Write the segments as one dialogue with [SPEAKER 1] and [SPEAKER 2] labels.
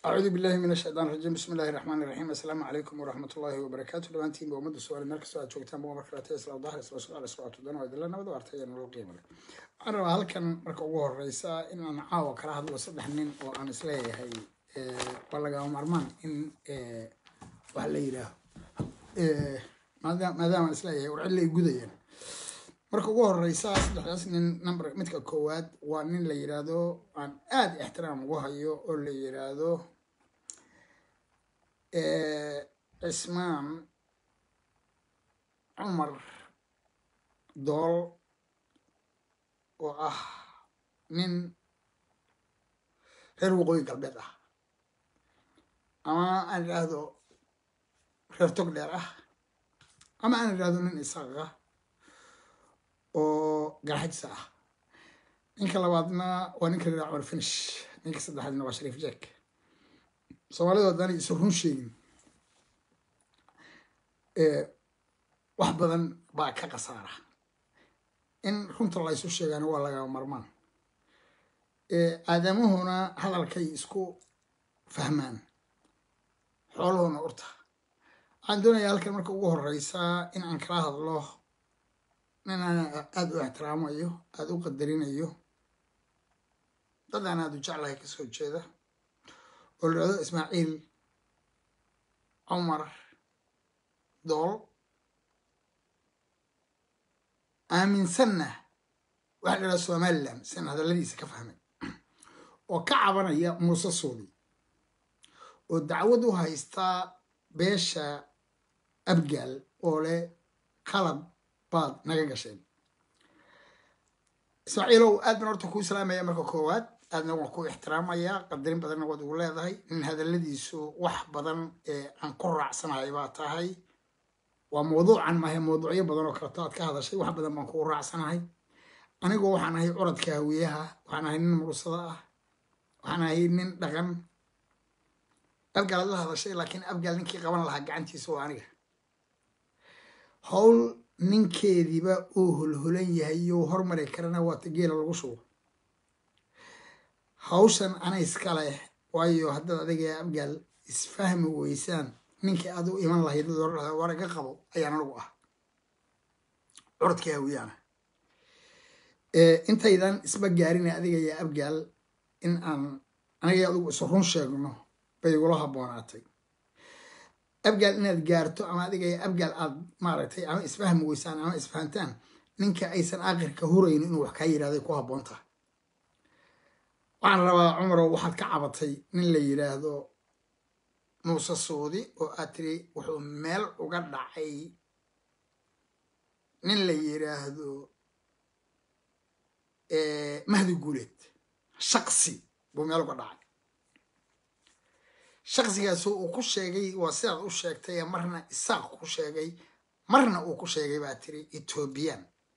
[SPEAKER 1] acuudu billahi min ashaytaan rajiim bismi illahi raxmaani raxiim assalaamu calaykum waraxmat ullaahi wabarakaatu dhammaantiinba ummadda soomaali meel kastoo aad joogtaan boga markalaatay isla dahar isla su'aal isla tudan oo idinla nabad waartay iyo nolol qiimo leh waxaan rabaa halkan marka ugu horeysa in aan caawa kala hadlo saddex nin oo aan isleeyahay waa lagama maarmaan in waxa la yidhaaho maadaama aan isleeyahay war cid lay gudayaan marka ugu horeysa saddexdaas nin number midka koowaad waa nin la yidhaahdo aan aada ixtiraam ugu hayo oo la yidhaahdo cismaan cumar dool oo ah nin reer waqooyi galbeed ah ama aan idhaahdo reer tog dheer ah ama aan idhaahdo nin isaaq ah oo garxajsa ah ninka labaadna waa ninka la yidhaha cumar finish ninka saddexaadna waa shariif jack soomaalidu haddaanay isu run sheegin wax badan baa ka khasaara in runta la ysu sheegaana waa laga marmaan aadamuhuna hadalkay isku fahmaan xooluhuna urta waxaan doonayaa halkan marka ugu horeysaa in aan kala hadlo nin aan aada u ixtiraamayo aada u qadarinayo dad aan aada u jeclahay kasoo jeeda oo la dhahdo ismaaciil cumar dool aaminsanna waxa la dhahda somalilan sian hadalladiisa ka fahmay oo ka cabanaya muuse suudi oo dacwad u haystaa beesha abgaal oo leh qalab baad naga gasheen ismaaciilow aad baan horta kuu islaamaya marka koowaad aadna waan ku ixtiraamayaa qadarin badanna waad ugu leedahay nin hadalladiisu wax badan ee aan ku raacsanahay baa tahay waa mawduucan maahe mawduucyo badan oo kaleto aad ka hadashay wax badan baan kugu raacsanahay anigoo waxaan ahay curadka hawiyaha waxaan ahay nin mursada ah waxaan ahay nin dhaqan abgaalaad la hadashay laakiin abgaal ninkii qaban lahaa gacantiisa waa aniga howl ninkeediiba uu holholan yahay you hormari karana waata geela lagu shubo hawshan ana iska leh waayo haddaad adiga abgaal isfahmi weysaan ninkii aad u iman lahayd waraga qabo ayaan anigu ah curadkii hawiyaana intaydan isba gaarina adiga iyo abgaal in aan aniga adigu isu run sheegno bay igula habboonaatay abgaal inaad gaarto ama adiga iyo abgaal aad maaragtay ama isfahmi weysaan ama isfahantaan ninka aysan aakhirka hurayno inuu wax kaa yidhahday ku habboon tahay waxaan rabaa cumarow waxaad ka cabatay nin la yidhaahdo muuse suudi oo aad tiri wuxuu meel uga dhacay nin la yidhaahdo mahdi guuleed shaqsi buu meel uga dhacay shaqsigaas uu ku sheegay waa sidaad u sheegtay marna isaaq ku sheegay marna uu ku sheegay baa tiri ethoobiyan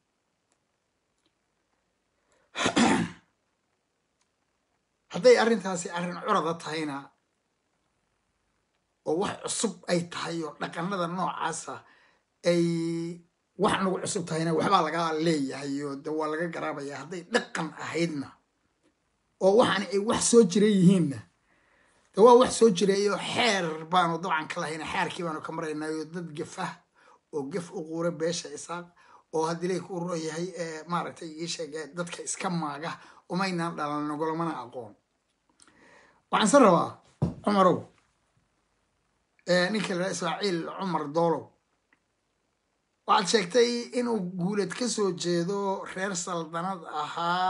[SPEAKER 1] hadday arrintaasi arrin curada tahayna oo wax cusub ay tahay oo dhaqanada noocaasa ay wax nagu cusub tahayna waxbaa laga leeyahay oo de waa laga garaabaya hadday dhaqan ahaydna oo waxaani ay wax soo jira yihiinna de waa wax soo jirayo xeer baanu dabcan ka lahayna xeerkii baanu ka maraynayo dad gafah oo gaf u quura beesha isaaq oo haddii lay ku roo yahay maaragtay ii sheege dadka iska maaga umaynaan dhalan nogolamana aqoon waxaan se rabaa cumarow ninka la ismaaciil cumar doolow waxaad sheegtay inuu guulad ka soo jeedo reer saldanad ahaa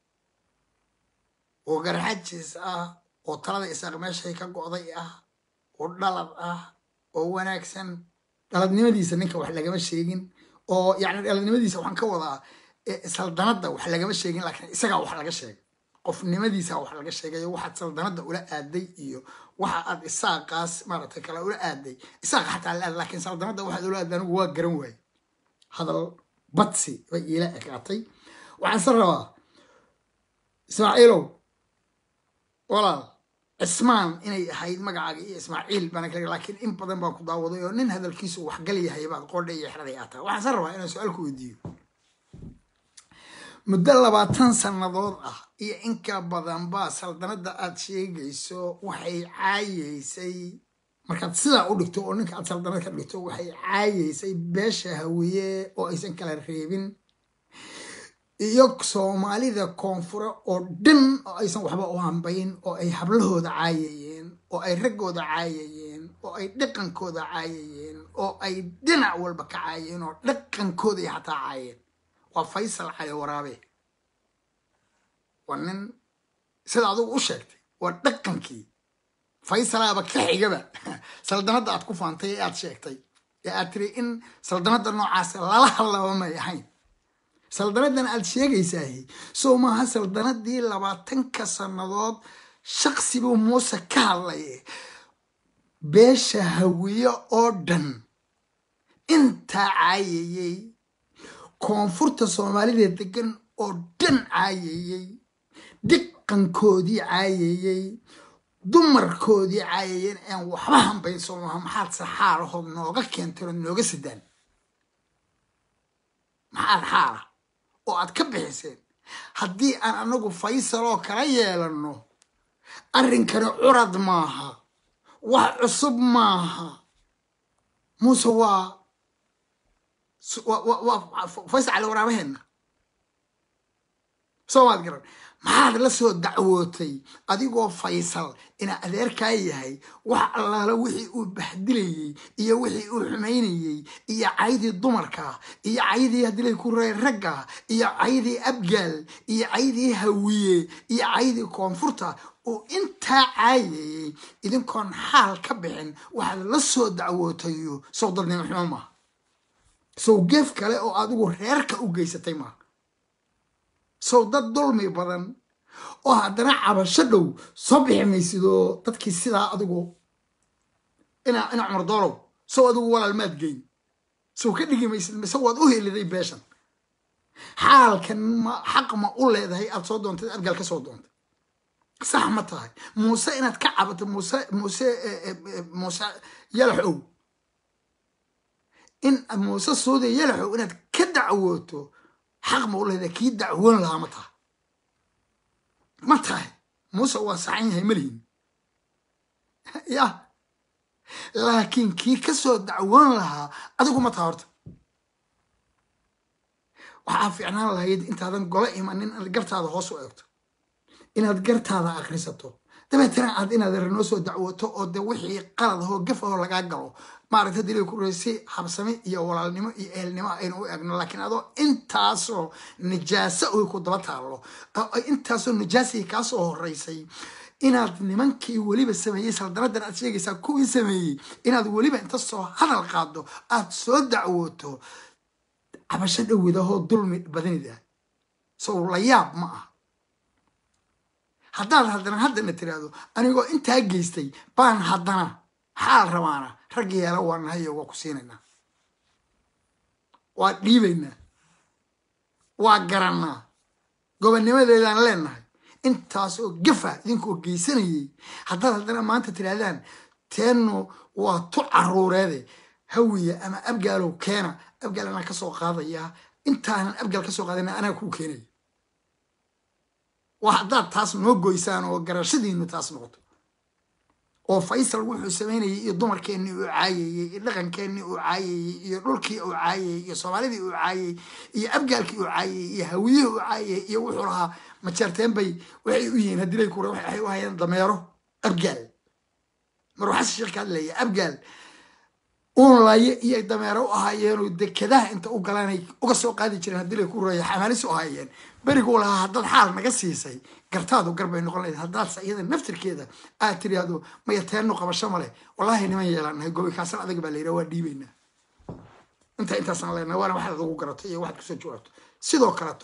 [SPEAKER 1] oo garxajis ah oo talada isaaq meeshay ka go'day ah oo dhalad ah oo wanaagsan dhaladnimadiisa ninka wax lagama sheegin oo yacni dhaladnimadiisa waxaan ka wadaa saldanadda wax lagama sheegin laakiin isagaa wax laga sheegay qofnimadiisa wax laga sheegayo waxaad saldanadda ula aaday iyo waxa aad isaaqaas maaragtay kale ula aaday isaaqa xataa la aad laakiin saldanadda waxaad ula aaday anigu waa garan waaye hadal badsi bay iila ekaatay waxaan se rabaa ismaaciilow walaal cismaan inay ahayd magacaaga iyo ismaaciil baan kale laakiin in badan baan ku daawaday oo nin hadalkiisu waxgal yahay baad qoodha iyo xeraday aa tahay waxaan se rabaa inaan su-aal ku weydiiyo muddo labaatan sannadood ah iyo inka badanba saldanadda aad sheegayso waxay caayeysay markaad sidaa u dhigto oo ninka aad saldanad ka dhigto waxay caayeysay beesha hawiye oo aysan kala reebin iyo soomaalida koonfure oo dhan oo aysan waxba u hambayn oo ay hablahooda caayayeen oo ay raggooda caayayeen oo ay dhaqankooda caayayeen oo ay dhinac walba ka caayeen oo dhaqankooda ay xataa caayeen waa faysal cali waraabe waa nin sida adigu u sheegtay waa dhaqankii faysalaaba ka xigaba saldanadda aad ku faantay ee aad sheegtay ee aad tiri in saldanadda noocaas lala hadlaba may ahayn saldanadan aad sheegaysaahi soo maaha saldanadii labaatanka sannadood shaqsibuu muuse ka hadlaye beesha hawiye oo dhan intaa caayayey koonfurta soomaalida degan oo dhan caayayey dhaqankoodii caayayey dumarkoodii caayayeen aan waxba hambayn soo maaha maxaad saxaalahood nooga keentay ood nooga sidaan maxaad xaala oo aad ka bixiseen haddii aan anagu faysaloo kala yeelanno arrinkani curad maaha wax cusub maaha muuse waa waa faysal cali waraabaheenna soo maad garan maxaad la soo dacwootay adigoo faysal ina adeerkaa yahay wax allaala wixii uu baxdilayey iyo wixii uu xumaynayey iyo caydii dumarka iyo caydii hadilay ku ree ragga iyo caydii abgaal iyo caydii hawiye iyo caydii koonfurta uu intaa caayayey idinkoon xaal ka bixin waxaad la soo dacwootayo sow dadnimo xumo maaha sow geef kale oo adigu reerka u geysatay maaha sow dad dulmi badan oo haddana cabasho dhow soo bixi maysidoo dadkii sidaa adigu ina ina cumar doolow sow adigu walaal maad geyn sow ka dhigi maysid mise waad u heliday beeshan xaalkan ma xaq ma u leedahay aad soo doontay abgaal ka soo doontay sax ma tahay muuse inaad ka cabato muuse muuse muuse yalaxow in muuse suude yalaxow inaad ka dacwooto xaq ma u leedahay kii dacwoon lahaa ma tahay ma tahay muuse waa saxan yahay malihin ya laakiin kii ka soo dacwoon lahaa adigu ma taha horta waxaa fiicnaan lahayd intaadan golo imanin inaad gartaada hoos u eegto inaad gartaada akrisato dabeetana aad inaad renoo soo dacwooto oo de wixii qalad ahoo gaf ahoo lagaa galo maaragta dilay ku reysi habsame iyo walaalnimo iyo ehelnimo aynu u eegno laakiin adoo intaasoo nijaaso oy ku daba taallo intaasoo nijaasii kaa soo horeysay inaad nimankii weliba sameeyey saldanadan aad sheegaysaa kuwii sameeyey inaad weliba inta soo hadal qaado aad soo dacwooto cabasho dhowidahoo dulmi badanida sow la yaab ma ah haddaad haddana haddana tiraahdo anigoo intaa geystay baan haddana xaal rabaana rag yeela waa nahayo waa ku siinaynaa waa dhiibaynaa waa garannaa gobonnimadeedaan leenahay intaasoo gafa idinkoo geysanayay haddaad haddana maanta tidhaahdaan teennu waa tu caruureede hawiya ama abgaalow keena abgaal anaa ka soo qaadayaa intaanan abgaal ka soo qaadana anaa kuu keenaya waa haddaad taas noo goysaan oo garashadiinu taas noqoto oo faysal wuxuu samaynayay iyo dumarkeennii uu caayayey iyo dhaqankeennii uu caayayey iyo dhulkii uu caayayey iyo soomaalidii uu caayayey iyo abgaalkii uu caayayey iyo hawiyihii uu caayayey iyo wuxuu lahaa majeerteen bay waxay u yihiin haddii lay kure waxay u hayeen dameero abgaal marwaxasi sheekh ka hadlaya abgaal uunlaye iyo dameero u ahaayeenoo dekadaha inta u galaanay uga soo qaadi jireen haddii lay ku reeya xamaalis u ahaayeen beriguu lahaa haddaad xaal naga siisay gartaadu garbay noqon lahayd haddaadse iyada naftirkeeda aad tiraahdo maya teennu qabasho ma leh wallaahi niman yeelaanahay gobi kaasan adag baa la yidhaha waa dhiibaynaa inta intaasaan leenahay waana waxaad ugu garato iyo waxaad kusoo jawaabto sidoo kaleto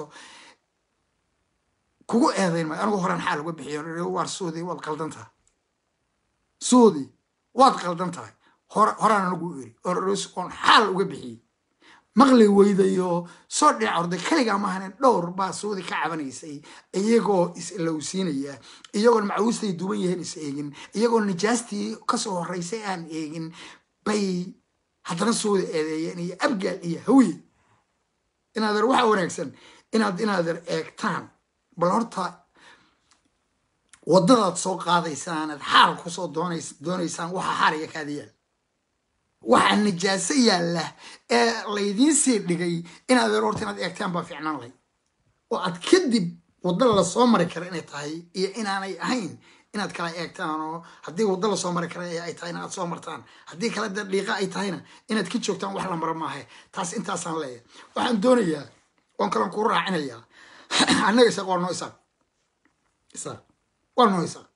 [SPEAKER 1] kugu eedayn maayo anigu horaan xaal uga bixiyo waar suudi waad qaldan tahay suudi waad qaldan tahay horaan anigu iri oon xaal uga bixiyey maqli weydayo soo dhinac orday kaligaa maahanen dhowr baa suudi ka cabanaysay iyagoo is-ilowsiinaya iyagoon macawiistay duban yahaen is eegin iyagoo nijaastii kasoo horeysay aan eegin bay haddana suudi eedeeyeen iyo abgaal iyo hawiye inaadeer waxaa wanaagsan inaad inaadan eegtaan bal horta waddadaad soo qaadaysaan aad xaal kusoo doonays doonaysaan waxa xaariga kaada yaal waxaa najaaso yaalla ee laydiin sii dhigay inaad horta inaad eegtaan baa fiicnaan lahayd oo aad kadib wadda lasoo mari kara inay tahay iyo inaanay ahayn inaad kala eegtaan oo haddii waddo lasoo mari kara ay tahay inaad soo martaan haddii kale dee dhiiqa ay tahayna inaad ka joogtaan wax la maro maahe taas intaasaan leeyahay waxaan doonayaa oon kalan kuu raacinayaa annaga isaaq waa noo isaaq isaaq waa noo isaaq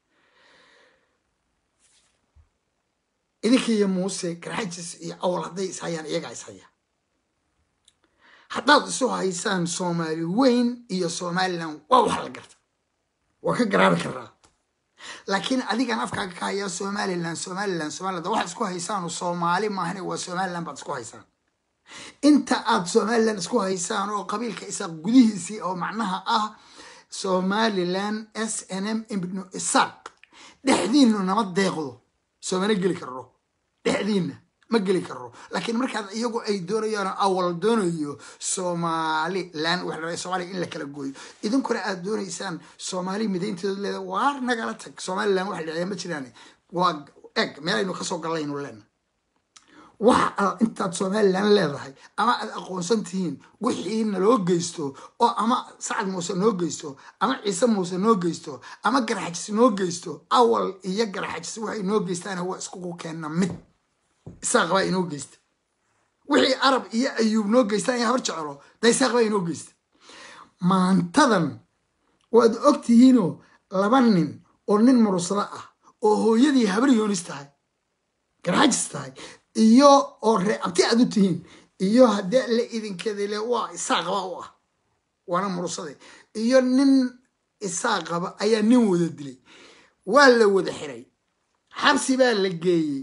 [SPEAKER 1] idinka iyo muuse garxajis iyo awal hadday ishayaan iyagaa ishaya haddaad isu haysaan soomaali weyn iyo somalilan waa wax la garta waa ka garaabi karaa laakiin adigan afkaaga ka hayaa somalilan somalilan somaliland waxaad isku haysaanu soomaali maahane waa somalilan baad isku haysaan inta aad somalilan isku haysaan oo qabiilka isaaq gudihiisii oo macnaha ah somalilan s n m ibnu isaaq dhexdiinu nama deeqdo soomana geli karro dhexdiinna ma geli karo laakiin markaad iyagu ay doonayaan awal doonayo somalilan waxa soomaaliya in la kala gooyo idinkuna aad doonaysaan soomaali midaynteedu leeda waar nagala tag somalilan wax dhacya ma jiraan waa eg meelaynu kasoo gallaynu leena waxa intaad somalilan leedahay ama aad aqoonsan tihiin wixii naloo geysto oo ama sacad muuse noo geysto ama ciise muuse noo geysto ama garaxajis noo geysto awal iyo garaxajis waxay noo geystaana waa iskugu keenna mid isaaq baa inoo geysta wixii arab iyo ayuub noo geystaan iyo hor jecelo da isaaq baa inoo geysta maantadan waad og tihiinoo laba nin oo nin murusado ah oo hooyadii habar yoonis tahay garxajis tahay iyo oo ree abti aad u tihiin iyo haddii la idinkeedale waa isaaqaba u ah waana murusade iyo nin isaaqaba ayaa nin wada dilay waa la wada xiray xabsi baa la geeyey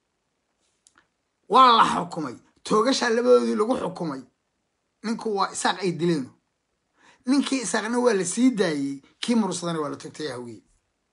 [SPEAKER 1] waa la xukumay toogashaa labadoodii lagu xukumay ninku waa isaaq ay dileeno ninkii isaaqna waa la sii daayey kii murusadana waa la togtay hawiye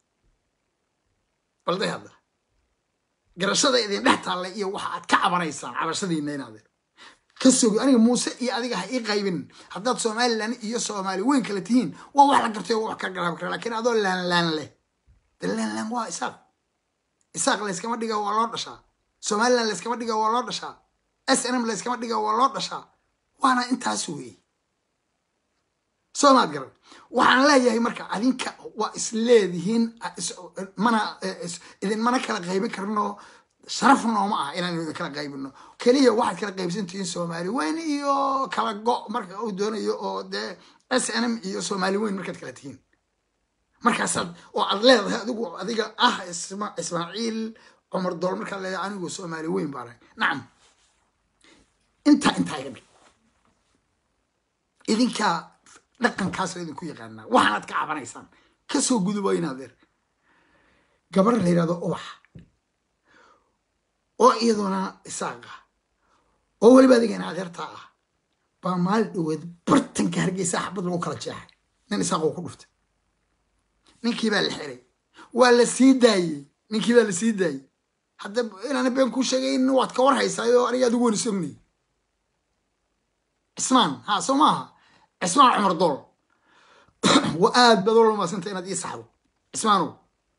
[SPEAKER 1] balday hadda garashada idin dhex taalla iyo waxa aad ka cabanaysaan cabashadiina inaadeen ka sogi aniga muuse iyo adiga ha ii qaybin haddaad somalilan iyo soomaali weyn kala tihiin waa wax la gartay oo wax ka garaabi kara lakiin adoo laanlaan leh de laanlaan waa isaaq isaaq layskama dhiga waa loo dhashaa somalilan layskama dhiga waa loo dhashaa s n m layskama dhiga waa loo dhashaa waana intaas weeye soomaad garan waxaan leeyahay marka adinka waa isleedihiin mana idinmana kala qaybin karno sharaf nooma ah inaanu idin kala qaybino keliya waxaad kala qaybsantihiin soomaali weyn iyo kala go marka uu doonayo oo dee s n m iyo soomaali weyn markaad kala tihiin markaasaad oo aad leedahay adigu adiga ah ismaaciil cumar dool markaad leedahay anigu soomaali weyn baana nacam intaa intaa iga dhig idinkaa dhaqankaasoo idinku yaqaanaa waxaanaad ka cabanaysaan kasoo gudubo inaadeer gabar la yidhahdo ubax oo iyaduna isaaqa oo weliba adiga in adeertaa ah baa maalin dhaweed bartanka hargeysa xabad lagu kala jeexay nin isaaqoo ku dhuftay ninkii baa la xiray waa la sii daayey ninkii baa la sii daayey hadda inaana been kuu sheegayn waad ka war haysaayo aniga adigu wani sognay cismaan ha soo maaha cismaan cumar dool wa aad baad ola maasanta inaad ii saxdo cismaanow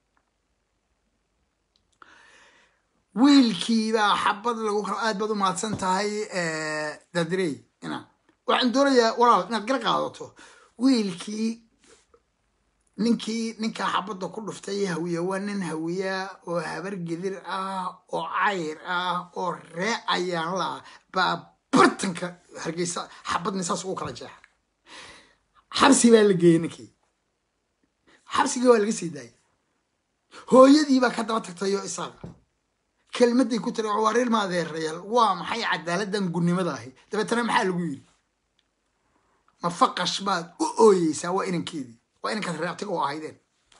[SPEAKER 1] wiilkiibaa xabad lagu kala aad baad u mahadsan tahay dadirey ina waxaan doonayaa walaal inaad gar qaadato wiilkii ninkii ninkaa xabadda ku dhuftay hawiye waa nin hawiya oo habar gedir ah oo cayr ah oo ree ayaan la ah baa bartanka hargeysa xabadni saas ugu kala jeexa xabsi baa la geeyey ninkii xabsigii waa laga sii daayay hooyadii baa ka daba tagtay oo isaaqa kelmaday ku tiri waa reer maadeerayaal waa maxay cadaaladdan gunnimada ahi dabeetana maxaa lagu yiri ma faqash baad u ooyeysaa waa inankeedii waa inankaad reabtiga u ahaydeen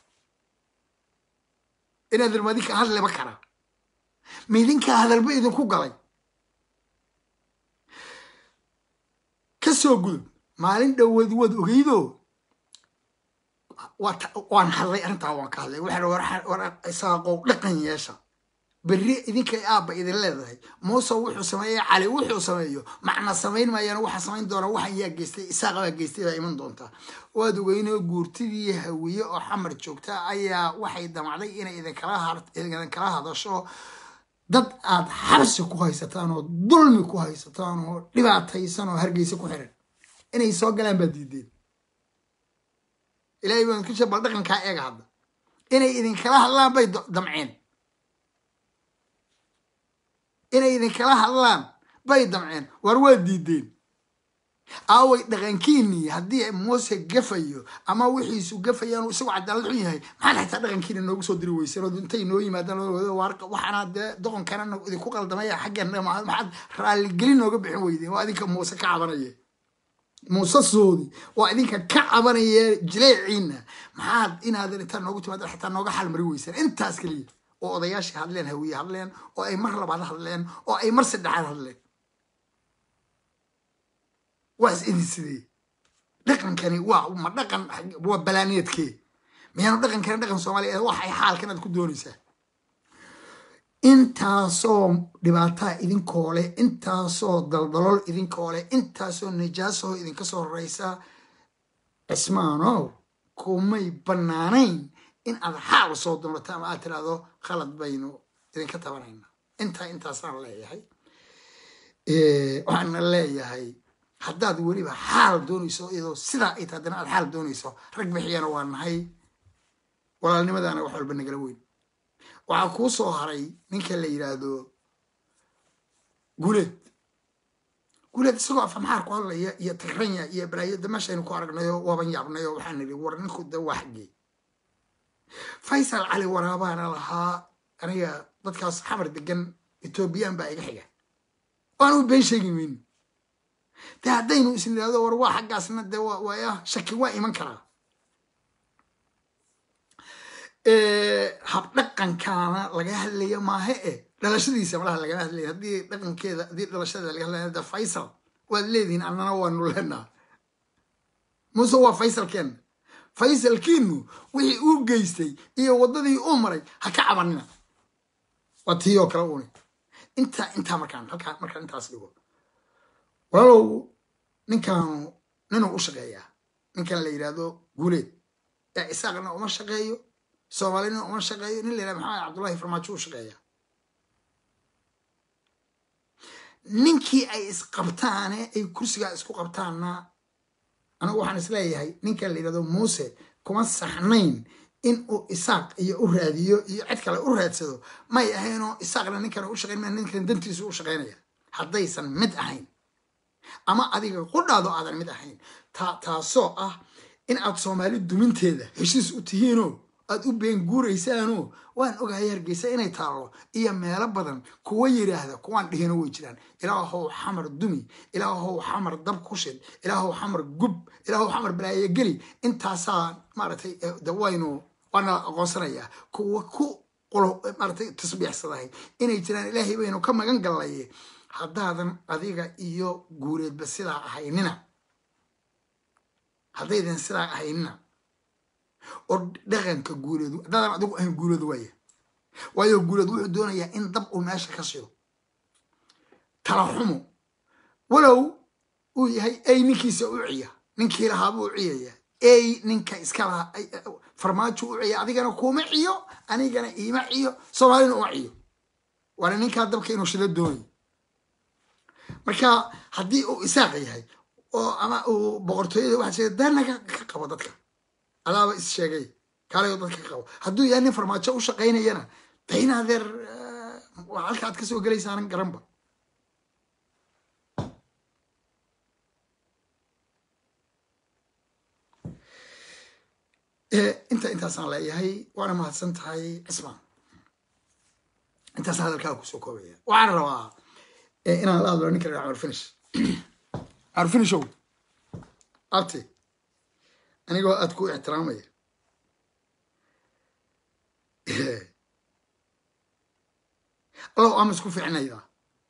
[SPEAKER 1] inaad irmadinka hadleba karaa midinkaa hadalba idinku galay ka soo gudub maalin dhoweed waad ogeydo waan hadlay arrintaa waan ka hadlay waxaa war isaaqow dhaqan yeesha berri idinkay aabba idin leedahay muuse wuxuu sameeyey cali wuxuu sameeyo macna samayn maayaan waxa samayn doona waxaan yaa geystay isaaqa baa geystay baa iman doontaa waad ogeynoo guurtidii hawiye oo xamar joogta ayaa waxay damacday inay idinkala hadasho dad aad xabsi ku haysataan oo dulmi ku haysataan oo dhibaataysan oo hargeysa ku xiran inay soo galaan baad diideen ilaahay baan ku bal dhaqankaa eega hadda inay idinkala hadlaan bay damceen inay idinkala hadlaan bay damceen war waa diideen aaway dhaqankiinii haddii muuse gafayo ama wixiisu gafayaan isagu cadaalad xun yahay maxaad xitaa dhaqankiina noogu soo diri weyseen oo intay noo yimaadaan waxaana dee doqonkana idinku qaldamaya xaggan maxaad raalligelin nooga bixin weydeen waa idinka muuse ka cabanaya muuse soodi waa idinka ka cabanaya jileeciina maxaad inaadan intaa noogu timaada xitaa nooga xalmari weyseen intaas keliya oo odayaashii hadleen hawiye hadleen oo ay mar labaad hadleen oo ay mar saddexaad hadleen waa is idin sidee dhaqankani waa ma dhaqan waa balaaneedkee miyaanu dhaqankani dhaqan soomaaliya waxay xaalkan aad ku doonaysaa intaasoo dhibaataa idinkoo leh intaasoo daldalool idinkoo leh intaasoo nijaasaho idinka soo horeysa cismaanow kumay bannaanayn in aad xaal soo doonato ama aad tiraahdo khalad baynu idinka tabanayna intaa intaasaan leeyahay waxaana leeyahay haddaad weliba xaal doonayso iyadoo sidaa ay tahay haddana aad xaal doonayso rag bixiyana waa nahay walaalnimadaana wax walba nagala weyn waxaa kuu soo haray ninka la yidhaahdo guleed guleed isagoo afamaxaar ku hadlaya iyo tigranya iyo balaayo damashaynu ku aragnayo waaban yaabnayo waxaan nidhi war ninku da waa xaggee faysal cali waraabaana lahaa aniga dadkaas xamar degan etoobiyaan baa iga xiga waanu been sheegi mayno de haddaynu is nidhahdo war waa xaggaasna de waaya shaki waa iman karaa habdhaqankaana laga hadlaya maahe e dhalashadiisa malaha lagama hadlaya haddii dhaqankeeda haddii dhalashada laga hadlaya de faysal waad leedihiin annana waanu leenaa muuse waa faysalkeenna faysalkiinu wixii uu geystay iyo waddadii uu maray ha ka cabanina waa tii oo kale uuni intaa intaa markaan halkaa markaan intaas dhigo walaalow ninkaanu ninuu u shaqeeyaa ninkan la yidhaahdo guuleed ee isaaqna uma shaqeeyo soomaalina uma shaqeeyo nin la yidhahdo maxamed cabdullahi farmaajo u shaqeeya ninkii ay isqabtaane ay kursigaa isku qabtaanna anigu waxaan isleeyahay ninkan la yidhahdo muuse kuma saxnayn in uu isaaq iyo u raadiyo iyo cid kale u raadsado may ahaynoo isaaqna ninkan u shaqeyn ma ninkan dantiisu u shaqeynaya haddaysan mid ahayn ama adiga qudhaado aadan mid ahayn taasoo ah in aad soomaali duminteeda heshiis u tihiinoo aad u been guuraysaanoo waan ogahay hargeysa inay taallo iyo meelo badan kuwa yidhaahda kuwaan dhihino way jiraan ilaahow xamar dumi ilaahow xamar dab ku shid ilaahow xamar gub ilaahow xamar balaayogeli intaasaa maaragtay dawaynu waana aqoonsanayaa kuwa ku qolo maaragtay tasbiixsadahay inay jiraan ilaahay baynu ka magan gallaye haddaadan adiga iyo guureedba sidaa ahaynina haddaydan sidaa ahaynina oo dhaqanka guuleedu haddaadan adigu ahayn guuleedu waaya waayo guuleed wuxuu doonayaa in dab uu meesha ka shido tala xumo walow uu yahay ey ninkiisa u ciya ninkii lahaabuu u ciyaya ey ninka iska lahaa farmaajo u ciya adigana kuma ciyo anigana iima ciyo soomaalina uma ciyo waana ninkaa dabka inuu shido doonayo marka haddii uu isaaq yahay oo ama uu boqortooyada waxa sheegay danaga ka qabo dadka adaaba is sheegay kaalayo dadka ka qabo hadduu yahay nin farmaajo u shaqaynayana dayna adeer halka aad kasoo gelaysaanan garanba inta intaasaan leeyahay waana mahadsan tahay cismaan intaas hadalkaa kusoo koobaya waxaan rabaa inaan la hadlo ninka la cumar finish cumar finishow abti anigoo aad ku ixtiraamaya allow ama isku fiicnaydaa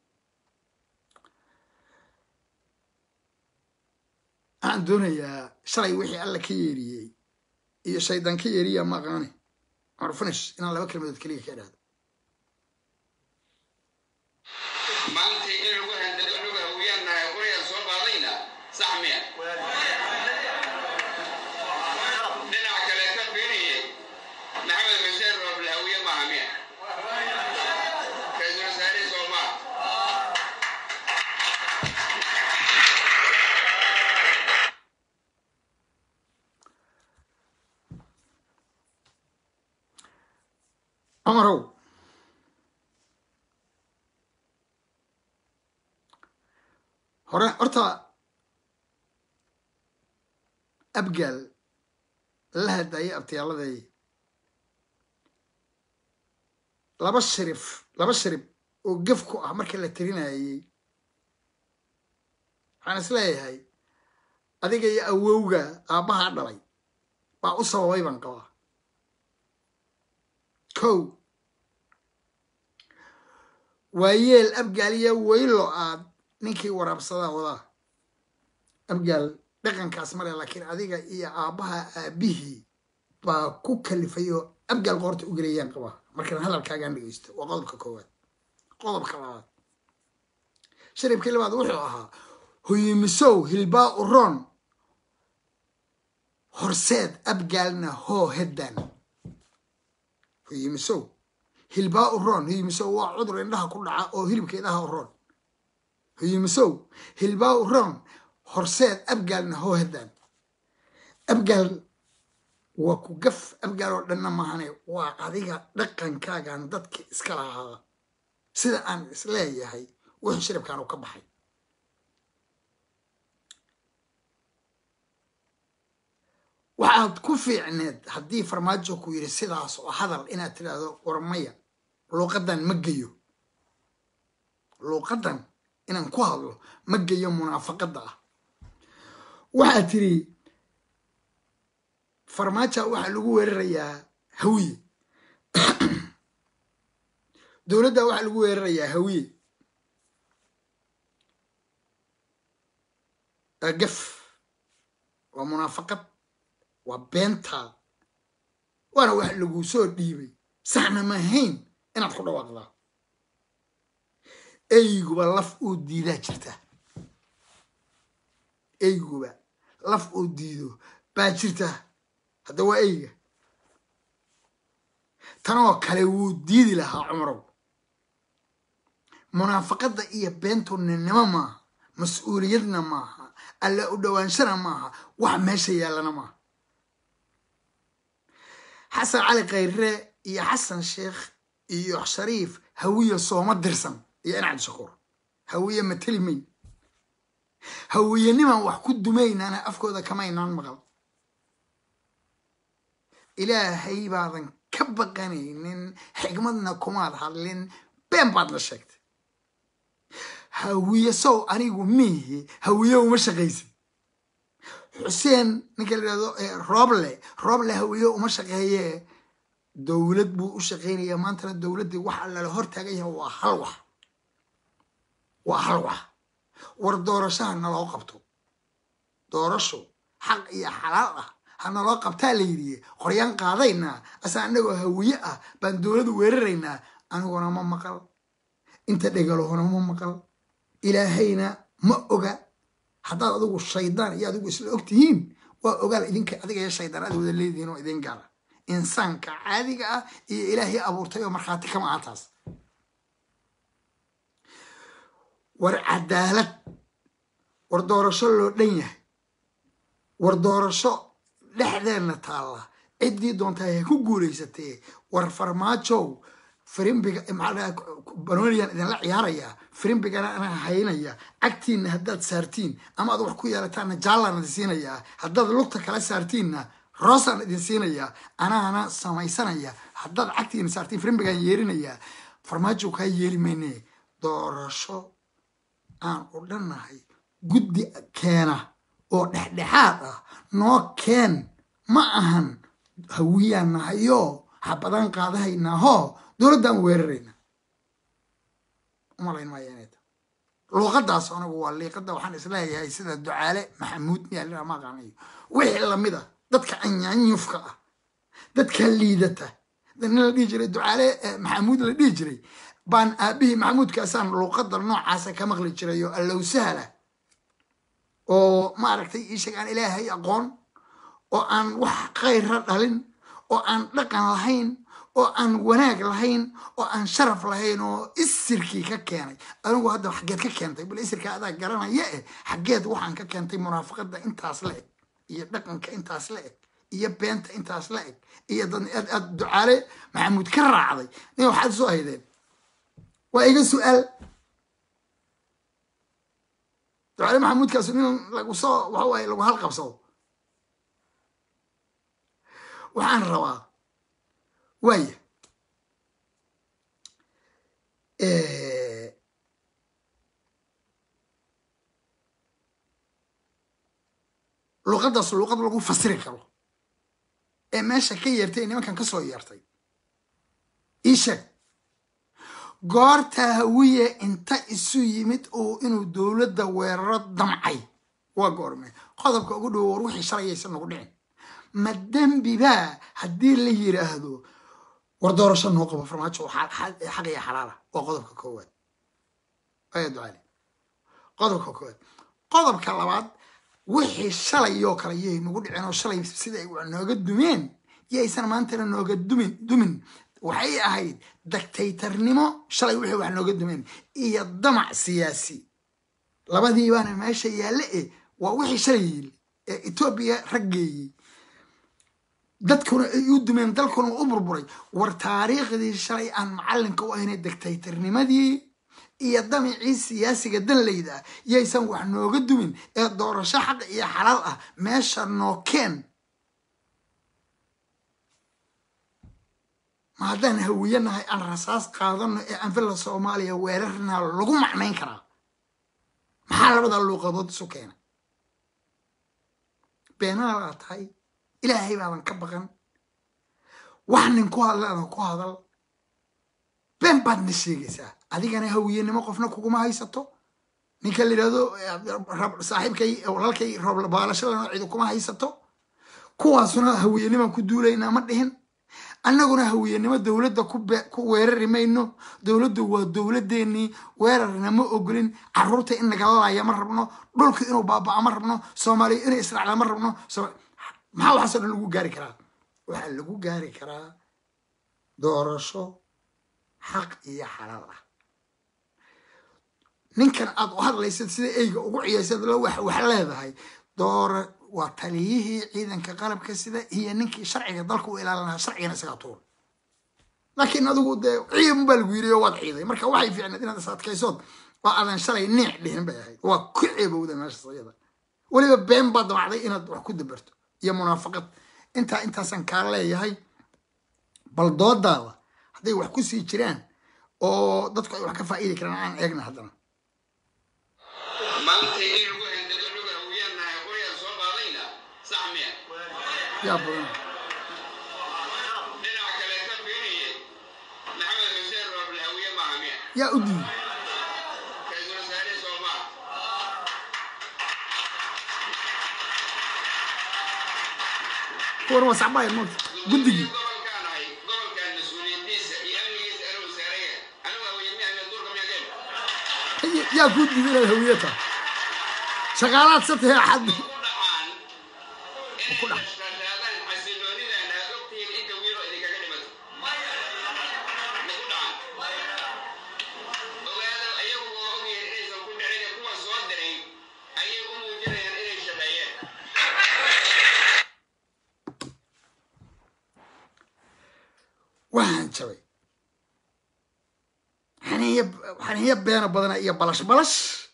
[SPEAKER 1] waxaan doonayaa shalay wixii alla ka yeeriyey iyo shaydaan ka yeeriya ma aqaani cumar finish inaan laba kelmadood keliya ka idhaahdo cumarow hore horta abgaal la hadayay abtiyaalladay laba sharif laba sharib oo gef ku ah marka la tirinayay waxaan is leeyahay adiga iyo awowga aabbahaa dhalay baa u sababay baan qabaa kow waa yeel abgaal iyo weylo aad ninkii waraabsadaa wadaa abgaal dhaqankaas male laakiin adiga iyo aabbaha aabihii baa ku kalifay oo abgaal qoorta u gelayaan qabaa markaan hadalkaagaan dhegeysto waa qodobka koowaad qodobka labaad sharibkii labaad wuxuu ahaa hoyimisow hilbaa uroon horseed abgaalna hoo heddan hoyimisow hilbaa uroon hoyimisow waa cudur indhaha ku dhaca oo hilibka indhaha uroon hoyimisow hilbaa uroon horseed abgaalna hoo heddan abgaal waa ku gaf abgaal oo dhanna mahane waa adiga dhaqankaagan dadka iska lahaa sida aan isleeyahay wuxuu shiribkaan u ka baxay waxaad ku fiicneed haddii farmaajo ku yidhi sidaas oo hadal inaad tidhaahdo warmaya luuqaddan ma geyo luuqaddan inaan ku hadlo ma geyo munaafaqadda ah waxaad tidhi farmaaja waxaa lagu weerarayaa hawiye dowladda waxaa lagu weerarayaa hawiye gaf waa munaafaqad waa beentaa waana wax lagu soo dhiibay saxna mahayn inaad ku dhawaaqdaa eyguba laf uu diidaa jirta eyguba laf uu diido baa jirta hadda waa eyga tanoo kale wuu diidi lahaa cumarow munaafaqadda iyo beentu ninnimo maaha mas-uuliyadna maaha alla u dhowaanshana maaha wax meesha yaallana maaha xasan cali khayre iyo xasan sheekh iyo shariif hawiye sooma dirsan iyo inacad shakuur hawiye mateli mayn hawiyeniman wax ku dumaynana afkooda kamaynaan maqal ilaahay baadan ka baqanaynin xigmadna kumaad hadlin been baadna sheegtay hawiye sow anigu miihi hawiye uma shaqaysin xuseen ninka la yidhahdo rooble rooble hawiye uma shaqeeye dowlad buu u shaqaynaya maantana dowladdii waxa lala hortaagan yahay waa hal wax waa hal wax war doorashaha naloo qabto doorasho xaq iyo xalaal ah ha naloo qabtaa la yidhi qoryaan qaadaynaa asa anagoo hawiye ah baan dowladu weeraraynaa aniguna ma maqal inta dhegalahona ma maqal ilaahayna ma oga haddaad adigu shaydaan iyo adigu isla og tihiin waa ogaal idinka adiga iyo shaydaan aad wada leedihiin oo idin gaala insaanka caadiga ah iyo ilaahay abuurtay oo markhaati kama aha taas war cadaalad war doorasho loo dhan yahay war doorasho dhexdeenna taalla ciddii doontaa ha ku guulaysatee war farmaajow firimbiga maxaa banooniyan idinla ciyaarayaa firimbigana anaa haynaya cagtiinna haddaad saartiin ama aad wax ku yeelataanna jaallaan idin siinayaa haddaad lugta kala saartiinna roosaan idin siinayaa anaana samaysanaya haddaad cagtiina saartiin firimbigaan yeerinayaa farmaajo kaa yeeli mayne doorasho aan u dhannahay guddi keena oo dhexdhexaad ah noo keen ma ahan hawiyaan nahayo habadaan qaadahaynaaho dowladdaan weerarayna umalayn maayo inay tahay luuqadaas anagu waa liiqada waxaan isleeyahay sida ducaale maxamuud miyaa ma aqaanayo wixii lamid a dadka anyaanyufka ah dadka liidata nin la dhihi jiray ducaale maxamuud la dhihi jiray baan aabihii maxamuudkaasaan luuqada noocaasa ka maqli jiray oo allow sahla oo maaragtay iisheeg aan ilaahay aqoon oo aan wax khayra dhalin oo aan dhaqan lahayn oo aan wanaag lahayn oo aan sharaf lahayn oo isirkii ka keenay anigu hadda xaggeed ka keentay bal isirka adaa garanaya eh xaggeed waxaan ka keentay munaafaqada intaas la eg iyo dhaqanka intaas la eg iyo beenta intaas la eg iyo dad aad aad ducaale maxamuud ka raacday nin waxaad soo haydeen waa iga su-aal ducaale maxamuudkaas nin lagu soo waxa waaye lagu halqabsado waxaan rabaa waaya luqadaas luqad lagu fasiri karo ee meesha ka yeertay ee nimankan ka soo yeertay ii sheeg goorta hawiye inta isu yimid oo inuu dowladda weeraro damcay waa goorme qodobka ugu dhowo war wixii shalayaysan nagu dhicin ma dembibaa haddii la yiraahdo war doorasho noo qabo farmaajo xaq iyo xalaala waa qodobka koowaad aya ducaali qodobka koowaad qodobka labaad wixii shalayoo kale yay nagu dhiceen oo shalay siday wax nooga dumeen yaysan maantana nooga dumin dumin waxay ahayd dictatornimo shalay wixii wax nooga dumeen iyo damac siyaasi labadii baana meesha yaalle e waa wixii shalay yili ee etoobiya raggeeyey dadkuna ay u dumeen dalkuna u burburay war taariikhdii shalay aan macallinka u ahaynay dictatornimadii iyo damicii siyaasiga danlayda ah yaysan wax nooga dumin ee doorasho xaq iyo xalaal ah meesha nookeen ma haddaan hawiyanahay aan rasaas qaadano ee anfilla soomaaliya weerarna lagu macnayn karaa maxaa labadaa luuqadood isu keena beenaalaa tahay ilaahay baadan ka baqan wax nin ku hadlaadan ku hadal been baadna sheegaysaa adigana hawiyenimo qofna kuguma haysato ninka la yidhahdo saaxiibkay walaalkay roobbaalashalana cidi kuma haysato kuwaasuna hawiyenimaan ku duulaynaa ma dhihin annaguna hawiyenimo dowladda ku weerari mayno dowladdu waa dowladdeenii weerarna ma ogolin caruurta in nagala laaya ma rabno dhulka inuu baaba'a ma rabno soomaaliya inay israacda ma rabno maxaa waxaasoo dhan lagu gaari karaa waxaa lagu gaari karaa doorasho xaq iyo xalaal ah ninkan aad u hadlaysad sida eyga ugu ciyaysad la wax leedahay doora waa taliyihii ciidanka qalabka sida iyo ninkii sharciga dalka u ilaalinaha sharcigana isagaa tuur laakiin adigu dee ciidan baa lagu yiri oo waad ciiday marka waxay fiicneed inaad is adkaysood oo aadan shalay niic dhihin bay ahayd waa ku ceebowda meeshas iyada weliba been baa damacday inaad wax ku dabarto iyo munaafaqad intaa intaasaan kaa leeyahay bal doodaada hadday wax ku sii jiraan oo dadku ay wax ka faa'iidi karaan aan eegna haddana yaa badan yaa u diiday kuwan waa sacbaaya moogta guddigii yaa kuu diiday inaad hawiye tahay shaqaalaad sa tahay axad ku dhax waxaan jabay xaniiyo beena badana iyo balash balash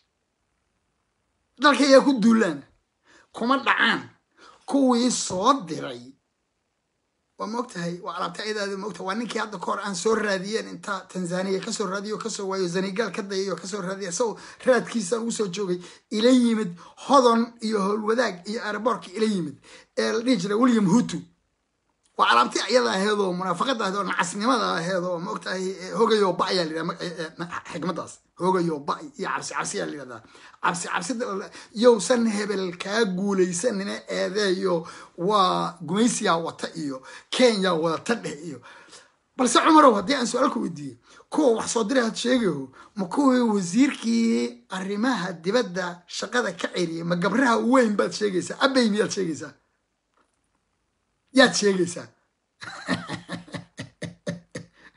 [SPEAKER 1] dalka ayaa ku duulaan kuma dhacaan kuwii soo diray waa maogtahay waa alaabta ayadaada maogtahay waa ninkii hadda kahor aan soo raadiyeen inta tanzaniya kasoo raadiyo kasoo waayo zanigaal ka dayayo kasoo raadiya isagoo raadkiisa ugu soo joogay ila yimid hodon iyo howlwadaag iyo aeroboortka ila yimid ee la dhihi jiray william hutu waa alaabti ayada aheed oo munaafaqada aheed oo nacasnimada aheed oo maogtahay hogayo ba ayaa layidhaha xikmadaas hogayo ba iyo cabsi cabsi ayaa layidhahdaa cabsi cabsida yowsan hebel kaa guulaysanina eedeeyo waa gumaysiyaa wata iyo kenya wadata dheh iyo balse cumarow haddii aan su-aalka weydiiyey kuwa wax soo diray had sheegayo ma kuwii wasiirkii arrimaha dibadda shaqada ka ceriyey ma gabraha weyn baad sheegaysaa abay miyaad sheegaysaa yaad sheegaysaa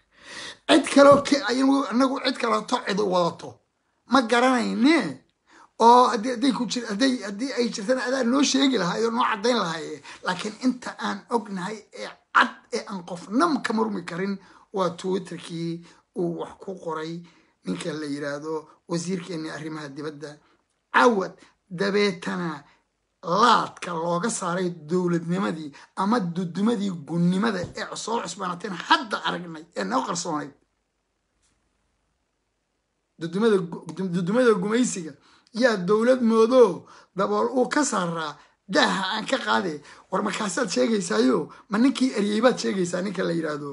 [SPEAKER 1] cid kaloo anagu cid kaleeto cid wadato ma garanayne oo haddii hadday ku jir hadday haddii ay jirtana adaa noo sheegi lahaa oo noo caddayn lahaaye laakiin inta aan ognahay ee cad ee aan qofnam ka murmi karin waa twitterkii uu wax ku qoray ninka la yiraahdo wasiirkeeni arrimaha dibadda cawad dabeetana laadka looga saaray dowladnimadii ama dudumadii gunnimada ee soo cusbaanateen hadda aragnay ee noo qarsoonayd dudumada dudumada gumaysiga yaa dowlad moodo dabool uu ka saaraa daaha aan ka qaade war markaasaad sheegaysaayo ma ninkii eryey baad sheegaysaa ninka la yidhaahdo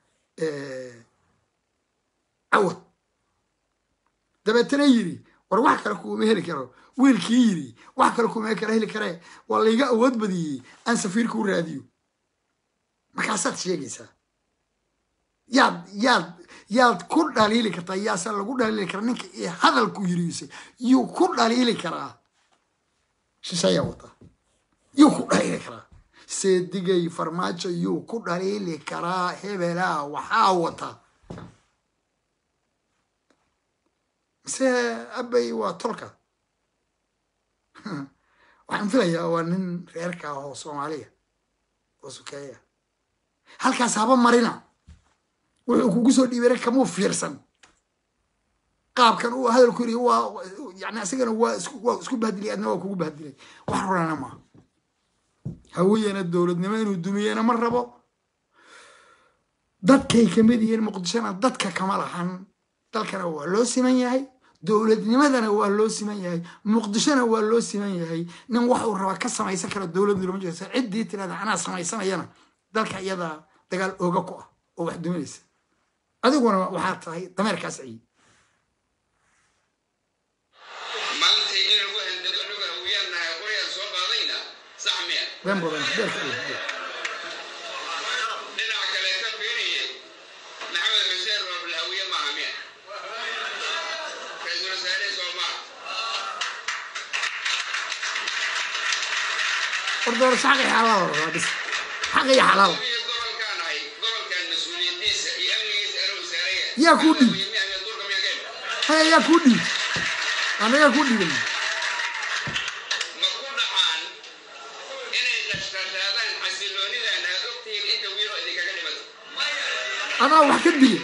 [SPEAKER 1] cawad dabeetana yiri war wax kale kuuma heli karo wiilkii yiri wax kale kuuma kala heli karee waa layga awood badiyey aan safiirka u raadiyo markaasaad sheegaysaa yaad yaad yaad ku dhaliili kartaa yaase lagu dhaliili karaa ninka ee hadalku yiriise yuu ku dhaliili karaa shishayaa wata yuu ku dhaliili karaa seedigay farmaajo yuu ku dhaliili karaa hebelaa waxaa wata mise abay waa tolka waxaan filayaa waa nin reerka ah oo soomaaliya oo sukeeya halkaas haba marina wuxuu kugu soo dhiibana kamuu fiirsan qaabkan uu hadalku yiri waa yani asigana waa isku waa isku bahdilay adna waa kugu bahdilay wax runana maaha hawiyana dowladnimo inuu dumiyena ma rabo dadkay kamid yihiin muqdishona dadka kama lahan dalkana waa loo siman yahay dowladnimadana waa loo siman yahay muqdishona waa loo siman yahay nin wax uu rabaa ka samaysan kara dowladdu lama jirto ciddii tirahda anaa samaysanayana dalka iyada dagaal ooga ku ah oo wax duminaysa adiguna waxaa tahay dameerkaas ciyi
[SPEAKER 2] maanta in lagu handado anagu hawiyanahay qoryaan soo qaadayna sax miya
[SPEAKER 1] been badan beerka ciyi
[SPEAKER 2] dhinaca kale ka fiiriye maxamed xuseen roobl hawiye maaha miya ra-iisul wasaare soomaa
[SPEAKER 1] war doorasho xaq iyo xalaal la rabaa bis xaq iyo xalaal
[SPEAKER 2] iyo gobolkaan ahay gobolkan mas-uuliyadiisa iyo amnigiisa anuu saaraya
[SPEAKER 1] Yaa kuu dhiib?
[SPEAKER 2] Hawiye miyaa duurka miyaa ka hel
[SPEAKER 1] hay ayaa kuu dhiib anagaa kuu dhiiban
[SPEAKER 2] ma ku dhacaan inay dhashqashaadaan xasiloonidan aad ogtihiin inta wiilo idinkaga dhimato
[SPEAKER 1] adaa wax ka dilay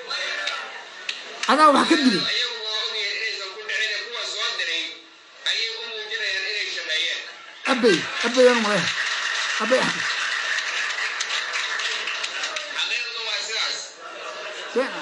[SPEAKER 1] adaa wax ka dilay
[SPEAKER 2] ayagu waa ogyihiin inaysan ku dhicin ee kuwa soo diray ayay u muujinayaan inay shaqeeyeen
[SPEAKER 1] abey abey anu maleha abey axmed
[SPEAKER 2] xaqiiqdu waa sidaas
[SPEAKER 1] been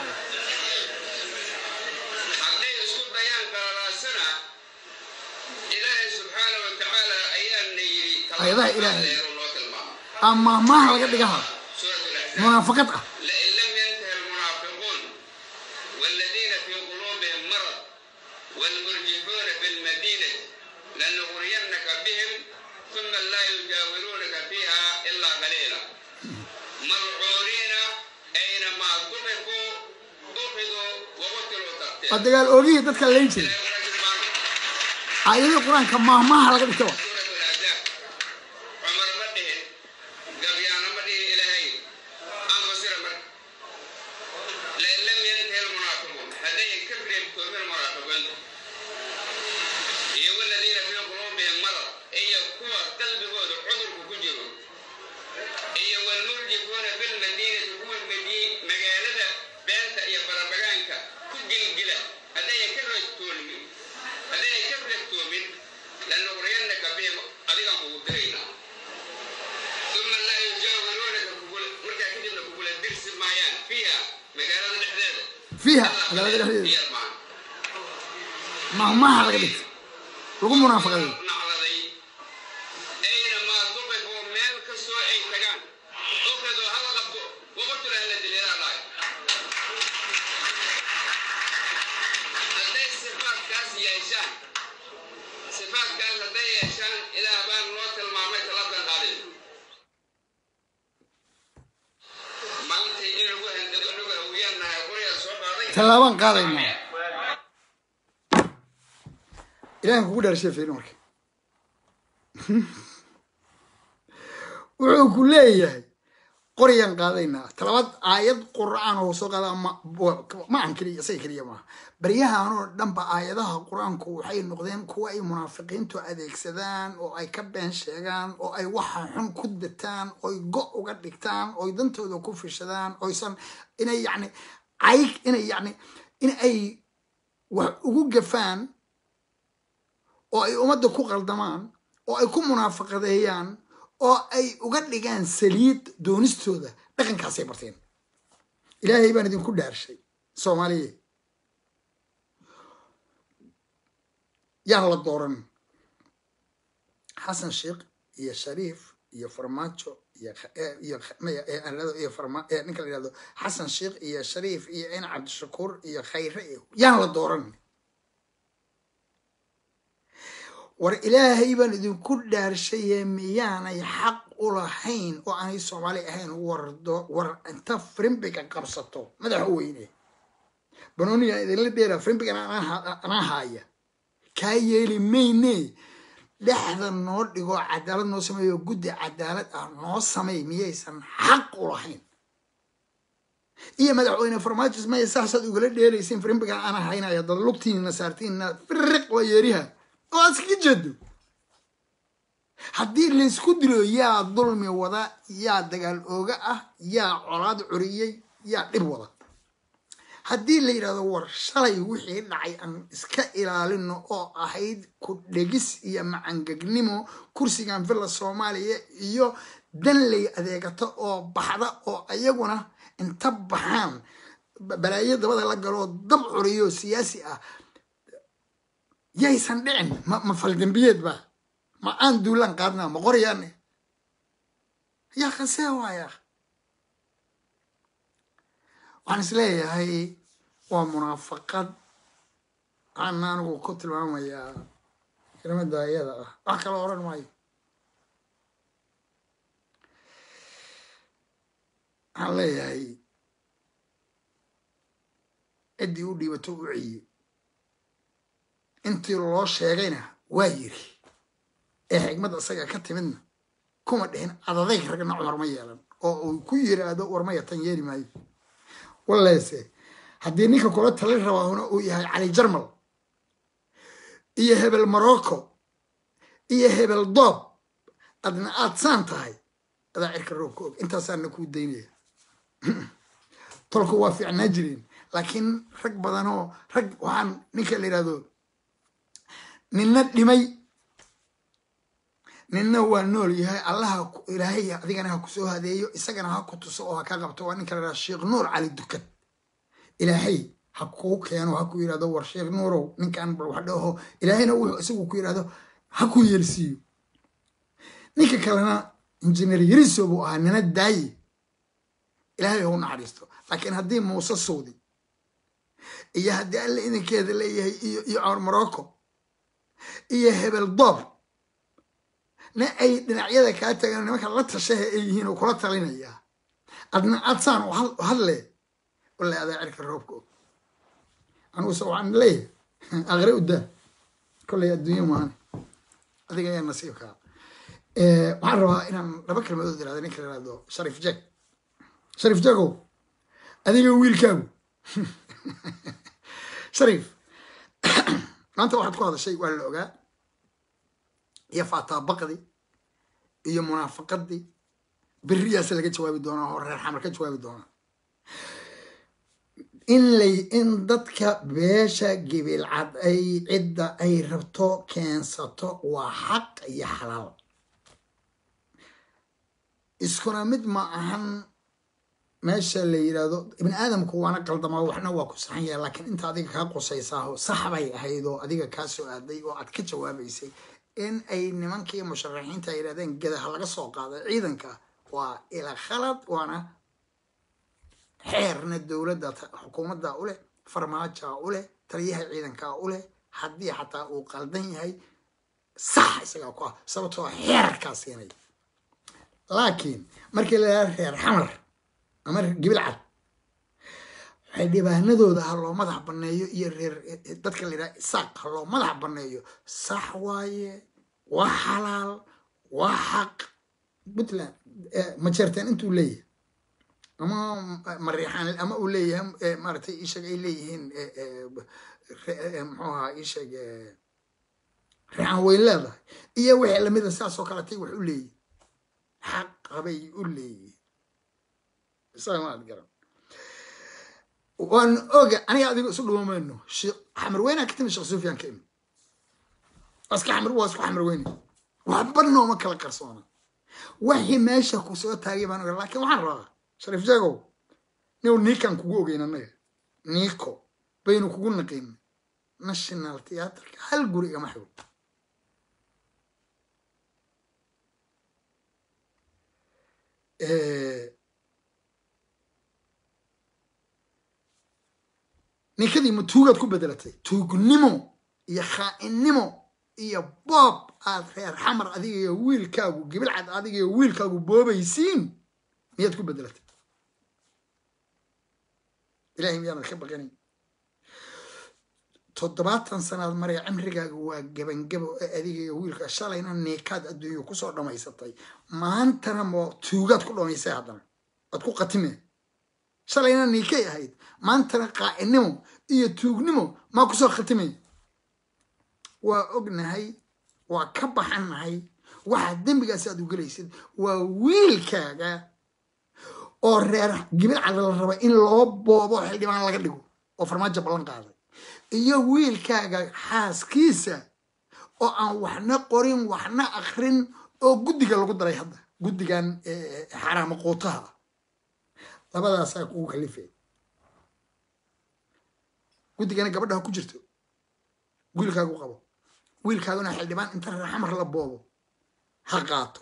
[SPEAKER 2] hadday isku dayaan qalalaasana ilaahay subxaana wa tacaala ayaana yidhi
[SPEAKER 1] Ayadaha Ilaahay.
[SPEAKER 2] leero loo tilmaamo
[SPEAKER 1] ama maaha laga dhigaha
[SPEAKER 2] suurat alaxzaab
[SPEAKER 1] munaafaqad ah
[SPEAKER 2] لئن لم ينته المنافقون والذين في قلوبهم مرض والمرجفون في المدينة لنغرينك بهم ثم لا يجاورونك فيها إلا قليلا ملعونين أينما ضحكوا أخذوا وقتلوا
[SPEAKER 1] waa
[SPEAKER 2] تقتيلا
[SPEAKER 1] dagaal oogihii dadka layn jiray aayadii qur-aanka maahmaaha laga dhigta wa
[SPEAKER 2] سورة الأحزاب عمر مده قبيانا مده إلهي أنفسر مده لئن لم ينتهي المنافقون هذين كفر يبتون المنافقون هي والذين في قلوبهم مرض أي قوة قلب قوة عذر كجروا أي والمرجفون في المدينة هو المدينة مقالة بنت يا بربغانك كجل جلا هذين كفر يبتون هذين كفر يبتون لنغرينك بهم أذيك قوتينا ثم لا يجاورونك مركا كتبنا كقول الدرس مايان فيها مقالة الإحداث
[SPEAKER 1] fiiha magaalada dhexdeeda
[SPEAKER 2] هي المعنى
[SPEAKER 1] maahmaaha laga dhigta lagu munaafaqaday
[SPEAKER 2] nacladay aynamaa duqifuu meel kastoo ay tagaan ukhiduu hala qabto waqtula hala dileelaa dhahay hadday sifaadkaas yeeshaan sifaadkaas hadday yeeshaan ilaah baan noo tilmaamay taladan qaadin maanta in lagu handado anagu hawiyanahay qoryaa soo qaaday
[SPEAKER 1] tallaabaan qaadaynaa ilahan kugu dheerashee fiiri marka wuxuu ku leeyahay qorayaan qaadaynaa talabaad aayad qur'aan oo soo qaada ma ma ahan keliya isaga keliya maaha baryahanoo dhanba aayadaha qur-aanku waxay noqdeen kuwa ay munaafiqiintu adeegsadaan oo ay ka been sheegaan oo ay waxa xun ku dataan oy go uga dhigtaan oy dantooda ku fishadaan oysan inay yacni cayg inay yacni in ay wax ugu gafaan oo ay ummadda ku qaldamaan oo ay ku munaafaqadeeyaan oo ay uga dhigaan saliid doonistooda dhaqankaasay barteen ilaahay baan idinku dhaarshay soomaaliya yaa la dooran xasan sheekh iyo shariif iyo farmaajo iyo ninka la yihahdo xasan sheekh iyo shariif iyo in cabdishakuur iyo khayre yaan la dooran war ilaahay baan idinku dhaarshaye miyaanay xaq u lahayn oo aanay soomaali ahayn wardo war inta frimbiga qabsato madaxa weyne banooniga idinla dheera frimbigan anaa haaya kaa yeeli mayne dhexda noo dhigo cadaalad noo sameeyo guddi cadaalad ah noo samey miyaysan xaq u lahayn iyo madaxweyne farmaajis maya saasaad ugala dheeraysiin frimbigan ana haynaya dad lugtiina saartiinna firiq waa yeeriha oo aad iskaga jeedo haddii laysku dilo yaa dulmi wada yaa dagaal ooga ah yaa colaad curiyey yaa dhib wada haddii la yidhahdo war shalay wixii dhacay aan iska ilaalino oo ahayd ku dhegis iyo macangegnimo kursigan villa soomaaliya iyo danley adeegato oo baxda oo ayaguna inta baxaan balaayo dabada la galoo dab curiyo siyaasi ah yaysan dhicin ma ma faldambiyeed ba ma aan duulaan qaadnaa ma qoryaane yaa khasee waaya waxaan is leeyahay waa munaafaqad waxaan anigu ku tilmaamayaa kelimada iyada ah wax kala oran maayo waxaan leeyahay ciddii u dhiibato u ciye intii loo sheegayna waa yiri ee xigmadda isaga ka timidna kuma dhihin adadayg ragna cumar ma yeelan oo uu ku yiraahdo warmaya tan yeeli maayo waleese haddii ninka kula talin rabaahuna uu yahay cali jarmal iyo hebel morocco iyo hebel doob adna aad saan tahay adaa cirka roobka og intaasaana kuu daynaya tolku waa fiicnaa jireen laakiin rag badanoo rag waxaan ninka la yidhahdo ninna dhimay ninna waa nool yahay allaha ilaahay adigana ha kusoo hadeeyo isagana ha ku tuso oo ha ka qabto waa ninka la yidhahdo sheekh nuur cali dukad ilaahay ha kuu keeno ha ku yidhahdo war sheekh nuurow ninkan bal wax dhaho ilaahayna wuxuu isagu ku yidhahdo ha ku yeelsiiyo ninka kalena injineer yariso buu ahaa nina daaye ilaahay ha u naxariisto laakiin haddii muuse sawdi iyo haddii alle idinkeeda leeyahay iyo iyo cawar morocco iyo hebel doob na ay dhinacyada kaa tagaan nimanka la tashaha ay yihiin oo kula talinayaa adna adsaan u hadle walla adaa cirka roobka og aniguse waxaan leeyahay aqre u daa kollay adduunyo maane adiga ayaa nasiibkaa waxaan rabaa inaan laba kelmadood irahdo ninka la yihahdo sharif jag sharif jagow adiga wiilkaagu sharif maanta waxaad ku hadashay waa la ogaa iyo faataabaqdii iyo munaafaqadii beriyaase laga jawaabi doonaa oo reer xamar ka jawaabi doonaa in lay in dadka beesha gibilcad ay cidda ay rabto keensato waa xaq iyo xalaal iskuna mid ma ahan meesha la yidhaahdo ibni aadamku waana qaldamaa waxna waa ku saxan yahay laakiin inta adiga kaa qusaysaao sax bay ahayd oo adiga kaa soo aaday oo aad ka jawaabaysay in ay nimankii musharaxiinta ay yidhahdeen gadaha laga soo qaaday ciidanka waa ila khalad waana xeerna dowladda xukuumadda u leh farmaajaa u leh taliyaha ciidankaa u leh haddii xataa uu qaldan yahay sax isagaa ku ah sababtoo xeerkaa siinay laakiin markii la yidhahdo reer xamar ama gibil cad waxay dhibaanadooda ha loo madax banneeyo iyo reer dadka la yidhaha isaaq ha loo madax banneeyo sax waaye waa xalaal waa xaq puntland majeerteen intuu leeyahay ama mariixaan ama uu leeyahay maaragtay ishag ay leeyihiin muxuu ahaa ishag reexaan way leedahay iyo wixii lamida saasoo kaletay wax u leeyihin xaqabay u leeyihin isamaad garan waan oga aniga adigo isu dhuumayno xamar weynaa ka timi sheekh sufyaan ka imi iska xamar waa isku xamar weyne waxba nooma kala qarsoona waxii meesha ku soo taagay baan oga laakiin waxaan rabaa shariif jeegow niw niikan kugu ogeyn annaga niiko baynu kugu naqin national theatreka hal guri igama xigo ninkadii ma tuugaad ku bedelatay tuugnimo iyo khaainnimo iyo boob aad reer xamar adiga iyo wiilkaagu gibilcad adiga iyo wiilkaagu boobaysiin miyaad ku bedelatay ilahay miyaanad ka baqanayn toddobaatan sanaad maraya cimrigaaga waa gebangabo ee adiga iyo wiilka shalayna niikaad adduunya kusoo dhammaysatay maantana mo tuugaad ku dhamaysay haddana waad ku qatime shalayna niikay ahayd maantana qaa'inimo iyo tuugnimo maa kusoo khatimay waa ognahay waa ka baxannahay waxaa dembigaas aad u gelaysid waa wiilkaaga oo reer gibilcada la raba in loo boobo xildhibaan laga dhigo oo farmaajo ballan qaaday iyo wiilkaaga xaaskiisa oo aan waxna qorin waxna akrin oo guddiga lagu daray hadda guddigan xaraamo quutaha labadaasaa kugu kalifay guddigana gabadha ku jirto wiilkaagu qabo wiilkaaguna xildhibaan inta reer xamar la boobo ha qaato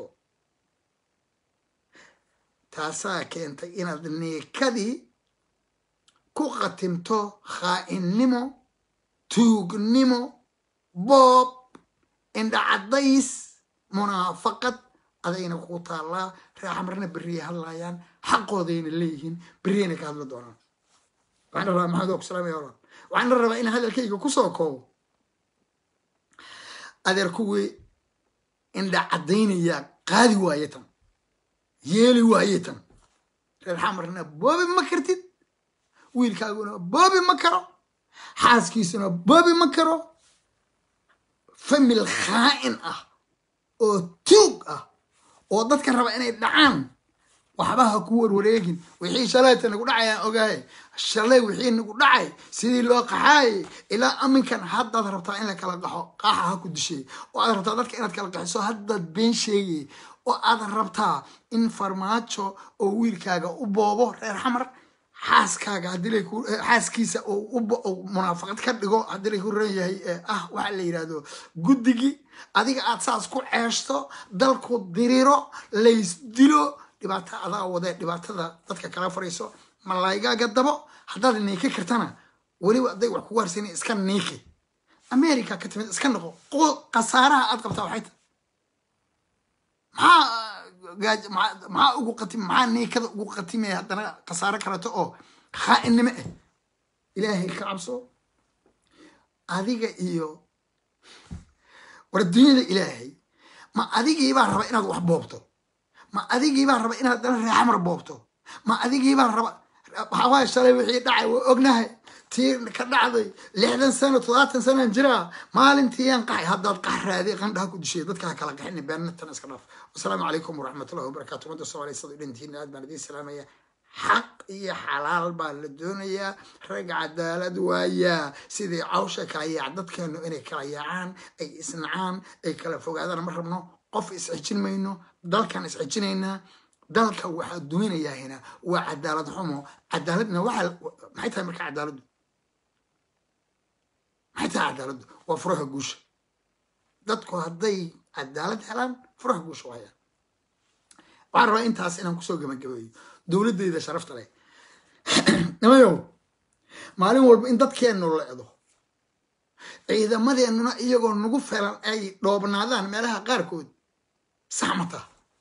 [SPEAKER 1] taasaa keentay inaad niikadii ku qatimto khaainnimo tuugnimo boob indhacadays munaafaqad adayna kugu taallaa reer xamarna berriyay hadlaayaan xaqoodayna leeyihiin berriyayna ka hadli doonaan waxaan rabaa maxamed oo ku salaamaya oran waxaan la rabaa in hadalkayga kusoo koobo adeer kuwii indha caddaynayaa qaadi waaye tan yeeli waaye tan reer xamarna boobi ma kartid wiilkaaguna boobi ma karo xaaskiisuna boobi ma karo famil khaa'in ah oo tuug ah oo dadka raba inay dhacaan waxba ha ku warwareegin wixii shalayta nagu dhacayaan ogahay shalay wixii nagu dhacay sidii loo qaxaayay ilaa aminkan haddaad rabtaa in la kala qaxo qaaxa ha ku dishay oo aad rabtaa dadka inaad kala qaxiso haddaad been sheegay oo aad rabtaa in farmaajo oo wiilkaaga u boobo reer xamar xaaskaaga haddii xaaskiisa munaafaqad ka dhigo haddii lay ku ran yahay ah waxa la yidhahdo guddigii adiga aad saas ku ceeshto dalku diriro laysdilo dhibaato adaa wadee dhibaatada dadka kala fariiso malaygaaga dabo haddaad niiki kartana weliba hadday wax kugu harsani iska niiki america ka timid iska noqo khasaaraha aad qabtaa waxay tahay maxaa maxaa ugu qatim maxaa niikada ugu qatimaya haddana khasaaro kaleto oo khaainnimo ah ilaahay ka cabso adiga iyo war dunyada ilaahay ma adigiibaa raba inaad wax boobto ma adigiibaa raba inaad dana reexamar boobto ma adigiibaa raba waxawaaye shalay wixii dhacay waa ognahay tii ka dhacday lixdan sano toddobaatan sanaan jiraa maalintiiyaan qaxay haddaad qax raadi qandhaha ku dishay dadka ha kala qaxini beenatan iska dhaaf wasalaamu calaykum waraxmatullahi wabarakatu ummadda soomaaliya sada dhantiina aad baan idiin salaamaya xaq iyo xalaal baa la doonayaa rag cadaalad waayaa sidii cawsha kala yaac dadkeenu inay kala yaacaan ay isnacaan ay kala fogaadaan ma rabno qof isxejin mayno dalkan isxejinaynaa dalka waxaa duminayaahina waa cadaalad xumo cadaaladna waxaa maxay tahay marka cadaaladdu maxay tahay cadaaladdu waa furaha guusha dadku hadday cadaalad helaan furaha guusha waayaan waxaan rabaa intaas inaan kusoo gabagabeeyo dowladdeyda sharafta leh nimayow maalin walba in dadkeennu leedo ciidamadeennuna iyagoo nagu felan ay dhoobnaadaan meelaha qaarkood saxmata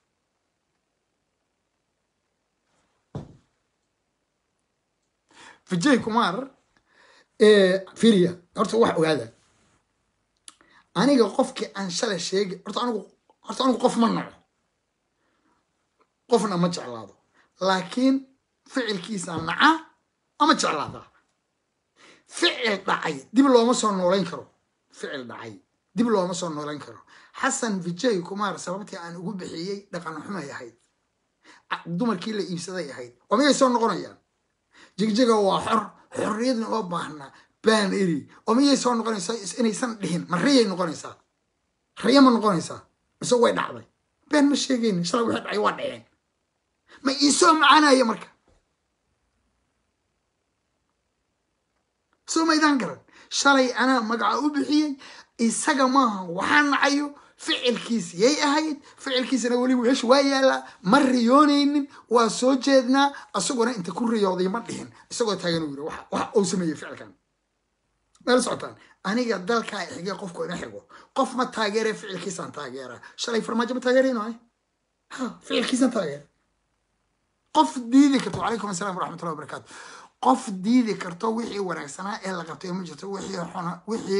[SPEAKER 1] vijay kumar firia horta wax ogaada aniga qofkii aan shalay sheegay horta anigu horta anigu qof ma naco qofna ma jeclaado laakiin ficilkiisa naca ama jeclaadaa ficil dhacay dib looma soo noolayn karo ficil dhacay dib looma soo noolayn karo xasan vijay kumar sababtii aan ugu bixiyey dhaqan xumay ahayd dumarkii la iibsaday ahayd oo miyay soo noqonayaan jigjiga waa xor xorriyadna oo baahnaa baan eri oo miyay soo noqonaysaa inaysan dhihin ma riyay noqonaysaa riya ma noqonaysaa mise way dhacday been ma sheegayni shalay wixii dhacay waa dhaceen ma iisoo macaanaya marka soo maydaan garan shalay anaa magaca u bixiyey isaga maaha waxaa nacayo ficilkiis yay ahayd ficilkiisana weli meesha waa yaallaa ma riyoonaynin waa soo jeednaa isaguna inta ku riyooday ma dhihin isagoo taagan u yiri waxa uu sameeyey ficilkan meel socotaan aniga dalkaa xigee qofku ina xigo qof ma taageere ficilkiisaan taageeraa shalay farmaajo ma taageerayno ay ha ficilkiisaan taageera qof diidi karto wacalaykum assalam waraxmatullahi wabarakaatu qof diidi karto wixii wanaagsanaa ee la qabtay ma jirto wixii xuna wixii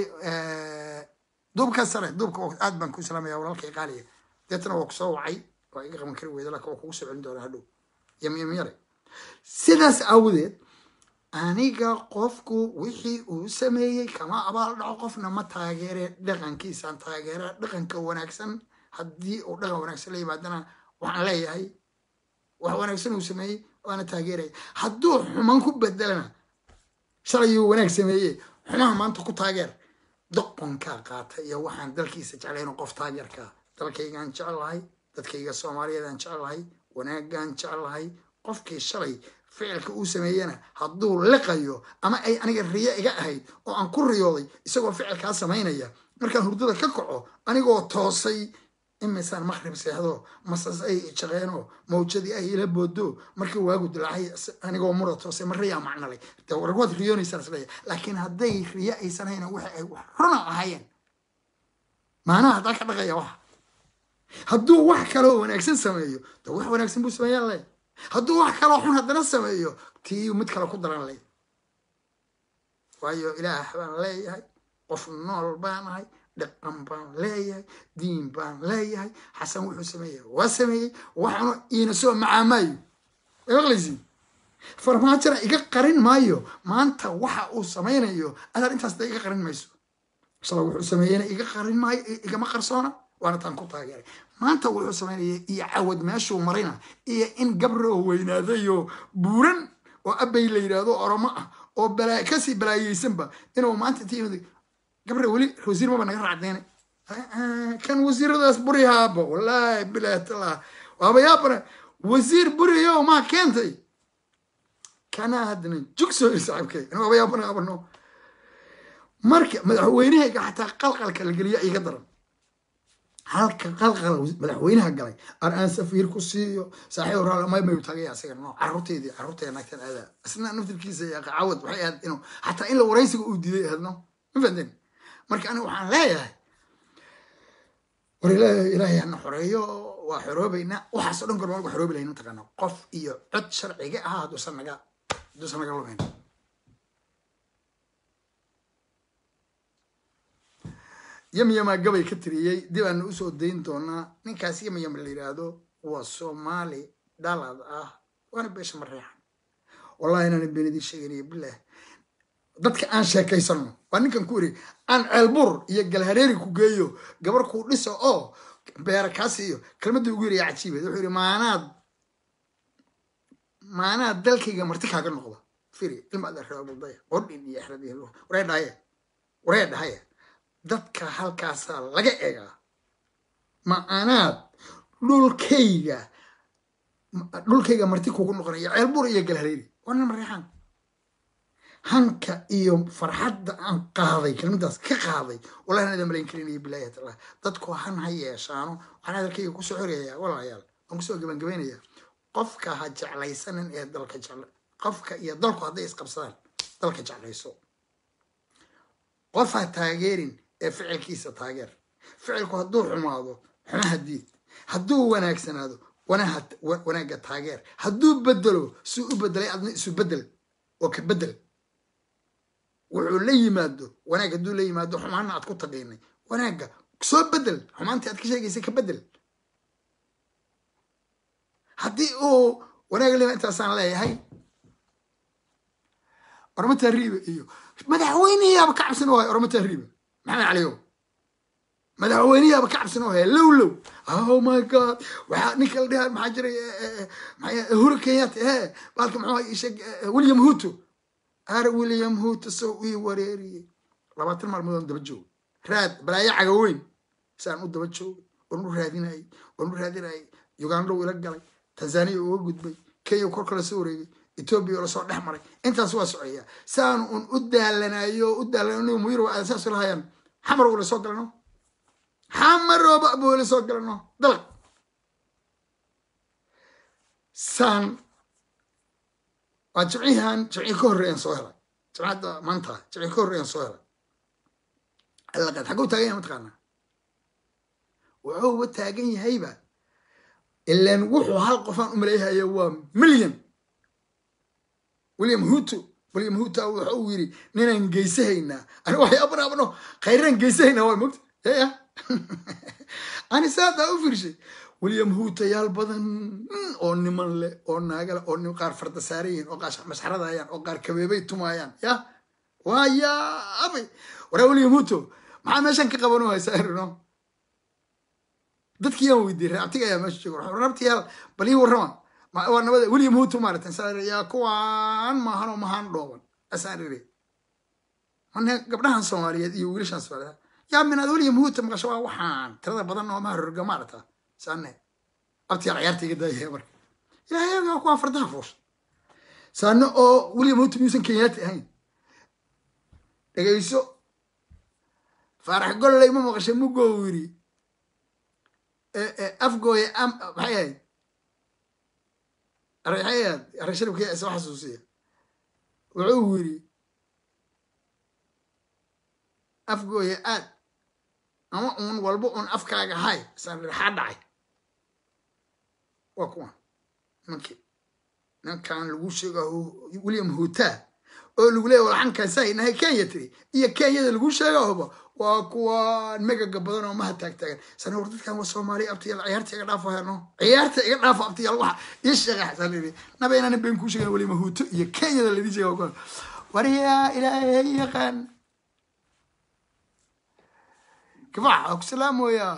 [SPEAKER 1] duubka sare duubka aad baan ku salaamaya walaalkay qaaliya deetana waa kusoo wacay waa iga qaban kari weyda laakiin waa kugu soo celin doonaa hadhow yamyamyare sidaas aawadeed aniga qofku wixii uu sameeyey kama abaal dhaco qofna ma taageere dhaqankiisaan taageera dhaqanka wanaagsan haddii uu dhaqan wanaagsan la yimaadana waxaan leeyahay wax wanaagsan uu sameeyey waana taageeraya hadduu xuman ku bedelana shalayuu wanaag sameeye xumaha maanta ku taageer doqonkaa qaata iyo waxaan dalkiisa jeclayn qof taageerkaa dalkaygaan jecelahay dadkayga soomaaliyeedaan jecelahay wanaagaan jecelahay qofkii shalay ficilka uu sameeyena hadduu liqayo ama ay aniga riyo iga ahayd oo aan ku riyooday isagoo ficilkaa samaynaya markaan hurdada ka kaco anigoo toosay imisaan maqrib seexdo masas ay jaqeeno mawjadii ay ila boodo markii waagu dilaacay anigoo mura toosay ma riyaa macnalay de warwaad riyoonaysaa isleeya laakiin hadday riyo aysan hayna waxa ay wax runa ahaayeen maanaha haddaa ka dhaqaya waxa hadduu wax kaloo wanaagsan sameeyo de wax wanaagsan buu sameeyaan leh hadduu wax kaloo xun haddana sameeyo tii mid kale ku daran leh waayo ilaah baan leeyahay qof nool baan ahay dhaqan baan leeyahay diin baan leeyahay xasan wuxuu sameeyey waa sameeyey waxaanu iina soo macaamaayo way maqlaysiin farmaajona iga qarin maayo maanta waxa uu samaynayo adaar intaas da iga qarin mayso shala wuxuu sameeyena iga qarin maayo igama qarsoona waana taan ku taageeray maanta wuxuu samaynaya iyo cawad meeshuu marina iyo in gabroo weynaadayo buuran oo abay la yidhaahdo oromo ah oo kasii balaayeysanba inuu maanta intii gabre weli wasiir maba naga raacdeene kan wasiiradaas burihaaba wallaahi bilaatala waaba yaabana wasiir buriyo maa keentay kanaa haddana jugso saaxibkay anu waaba yaabana qabano marka madaxweynahayga xataa qalqalka la geliya iga daran halka qalqal madaxweynaha galay ar aan safiir ku siiyo saaxiib raalmay mayu tagaya asiga no caruurteydii caruurteeda naagtan aadaa isna naftirkiisa yaqa cawad waxay ahayd inuu xataa in la waraysiga uu diiday ahayd no ma fahanteen marka aniga waxaan leeyahay war ilaahay hana xoreeyo waa xoroobaynaa waxaasoo dhan gorma xoroobi lahayn mataqaana qof iyo cod sharciga ah hadduusan naga hadduusan naga lumayn yamyamaa gabay ka tiriyey dib aana usoo dayn doonaa ninkaas yamyam la yidhaahdo waa soomaali dhalad ah waana beesha mareexan wallahi inaan beenidii sheeganaya bilaah dadka aan sheekaysano waa ninkan ku iri aan ceelbur iyo galhareeri ku geeyo gabar kuu dhiso oo beera kaa siiyo kelmadda ugu yiraya cajiibeed wuxuu yidhi maanaad maanaad dalkayga marti kaaga noqda firi ilma adarabaldaya qordhin iyo exrad iyo waree dhahaye waree dhahaye dadka halkaasaa laga eegaa maanaad dhulkayga dhulkayga marti kugu noqonaya ceelbur iyo galhareeri waa nin mareexaan hanka iyo farxadda aan qaaday kelmadaas ka qaaday wallahi aan malayn karinaya bilahi taala dadku han ha yeeshaano waxaan hadalkayga kusoo xoreeyaa walaalayaal waan kusoo gabangabeynayaa qofka ha jeclaysanin ee dalka jecla qofka iyo dalku hadday isqabsadaan dalka jeclayso qof ha taageerin ee ficilkiisa taageer ficilku hadduu xumaado xumaha diid hadduu wanaagsanaado wanaagga taageer hadduu bedelo suu u bedelay adna isu bedel oo ka bedel wuxuu la yimaado wanaag hadduu la yimaado xumaana aad ku taqiinay wanaagga soo bedel xumaantii aad ka sheegaysay ka bedel haddii uu wanaaglima intaasaan leeyahay ormo tahriiba iyo madaxweyneyaaba ka cabsan oo haya ormo tahriiba maxamed caliyow madaxweyneyaaba ka cabsan oo haya low low oh my god waxaa ninka la dhaha maxaa jiray huru kenyatta he baalka muxuu isheeg william huto ar william huto soo ii wareeriyey labaatan maalmood daba joogo raad balaayo caga weyn saan u daba joogo oon u raadinayay oon u raadinayay uganda uu ila galay tanzania uga gudbay kenya kor kala soo wareegay etoobiya oo lasoo dhex maray intaas waa socoyaa saan un u daalanayo u daalanayo muyir waa saas lahayaan xamar wala soo galano xamarooba abu wala soo galano dalaq saan waa jimcihan jimcii ka horreeyaan soo helay jimcadda maanta jimcii ka horreeyaan soo helay allaqad xagguu taagan yahay mataqaanaa wuxuuba taagan yahayba ilaan wuxuu hal qofaan u maleeyahaya waa milyan william huto william huto waxa uu yidhi ninaan geysahaynaa ani waxyaabana abno khayraan geysahaynaa waa mogta ya ani saadaa u fiirshay william huto yaal badan oo niman leh oo naagale oo nim qaar farda saaran yihiin oo qaar masxaradayaan oo qaar kabeebay tumaayaan ya waa yaabay waraa william huto maxaa meeshan ka qabanoo haysaa irino dadkii yaan weydiiyey raabtiga ayaa meesha jooga raabtiyaal bal ii warrama waa nabada william huto maaratan saa yaa kuwaan maahanoo mahaan dhooban asaan iri mane gabdhahan soomaaliyeed iyo wiilashan soomaaliyeed yaa minaad william huto maqasho waa waxaan tirada badan oo maha rorga maarata saane abtiyaal ciyaarta iga daayaya marka ilaahay waa kuwaa fardaha fuusha saane oo william huto miyuusan kenyaati ahayn dhegayso faarax golley ma maqashay mugoo yiri afgooye maxay ahayd arxayaad arasharibkii isoo xasuusiya wuxuu yiri afgooye aad ama uun walba uun afkaaga hay isaan xaa dhacay waa kuwan nimankii ninkan lagu sheega william hutaa oo lagu leeya laxankan saynahay kenya tiri iyo kenyada lagu sheegahoba waa kuwan megaga badan oo maha taagtaagan sana war dadkan waa soomaaliya abtiyaal ciyaarta iga dhaafo heno ciyaarta iga dhaafo abtiyaal waxa ii sheega xasaan iri naba inaan been kuu sheegan weli mahuuto iyo kenyada ladii sheega waryaa ilaahay yaqaan kifax waa ku salaamoyaa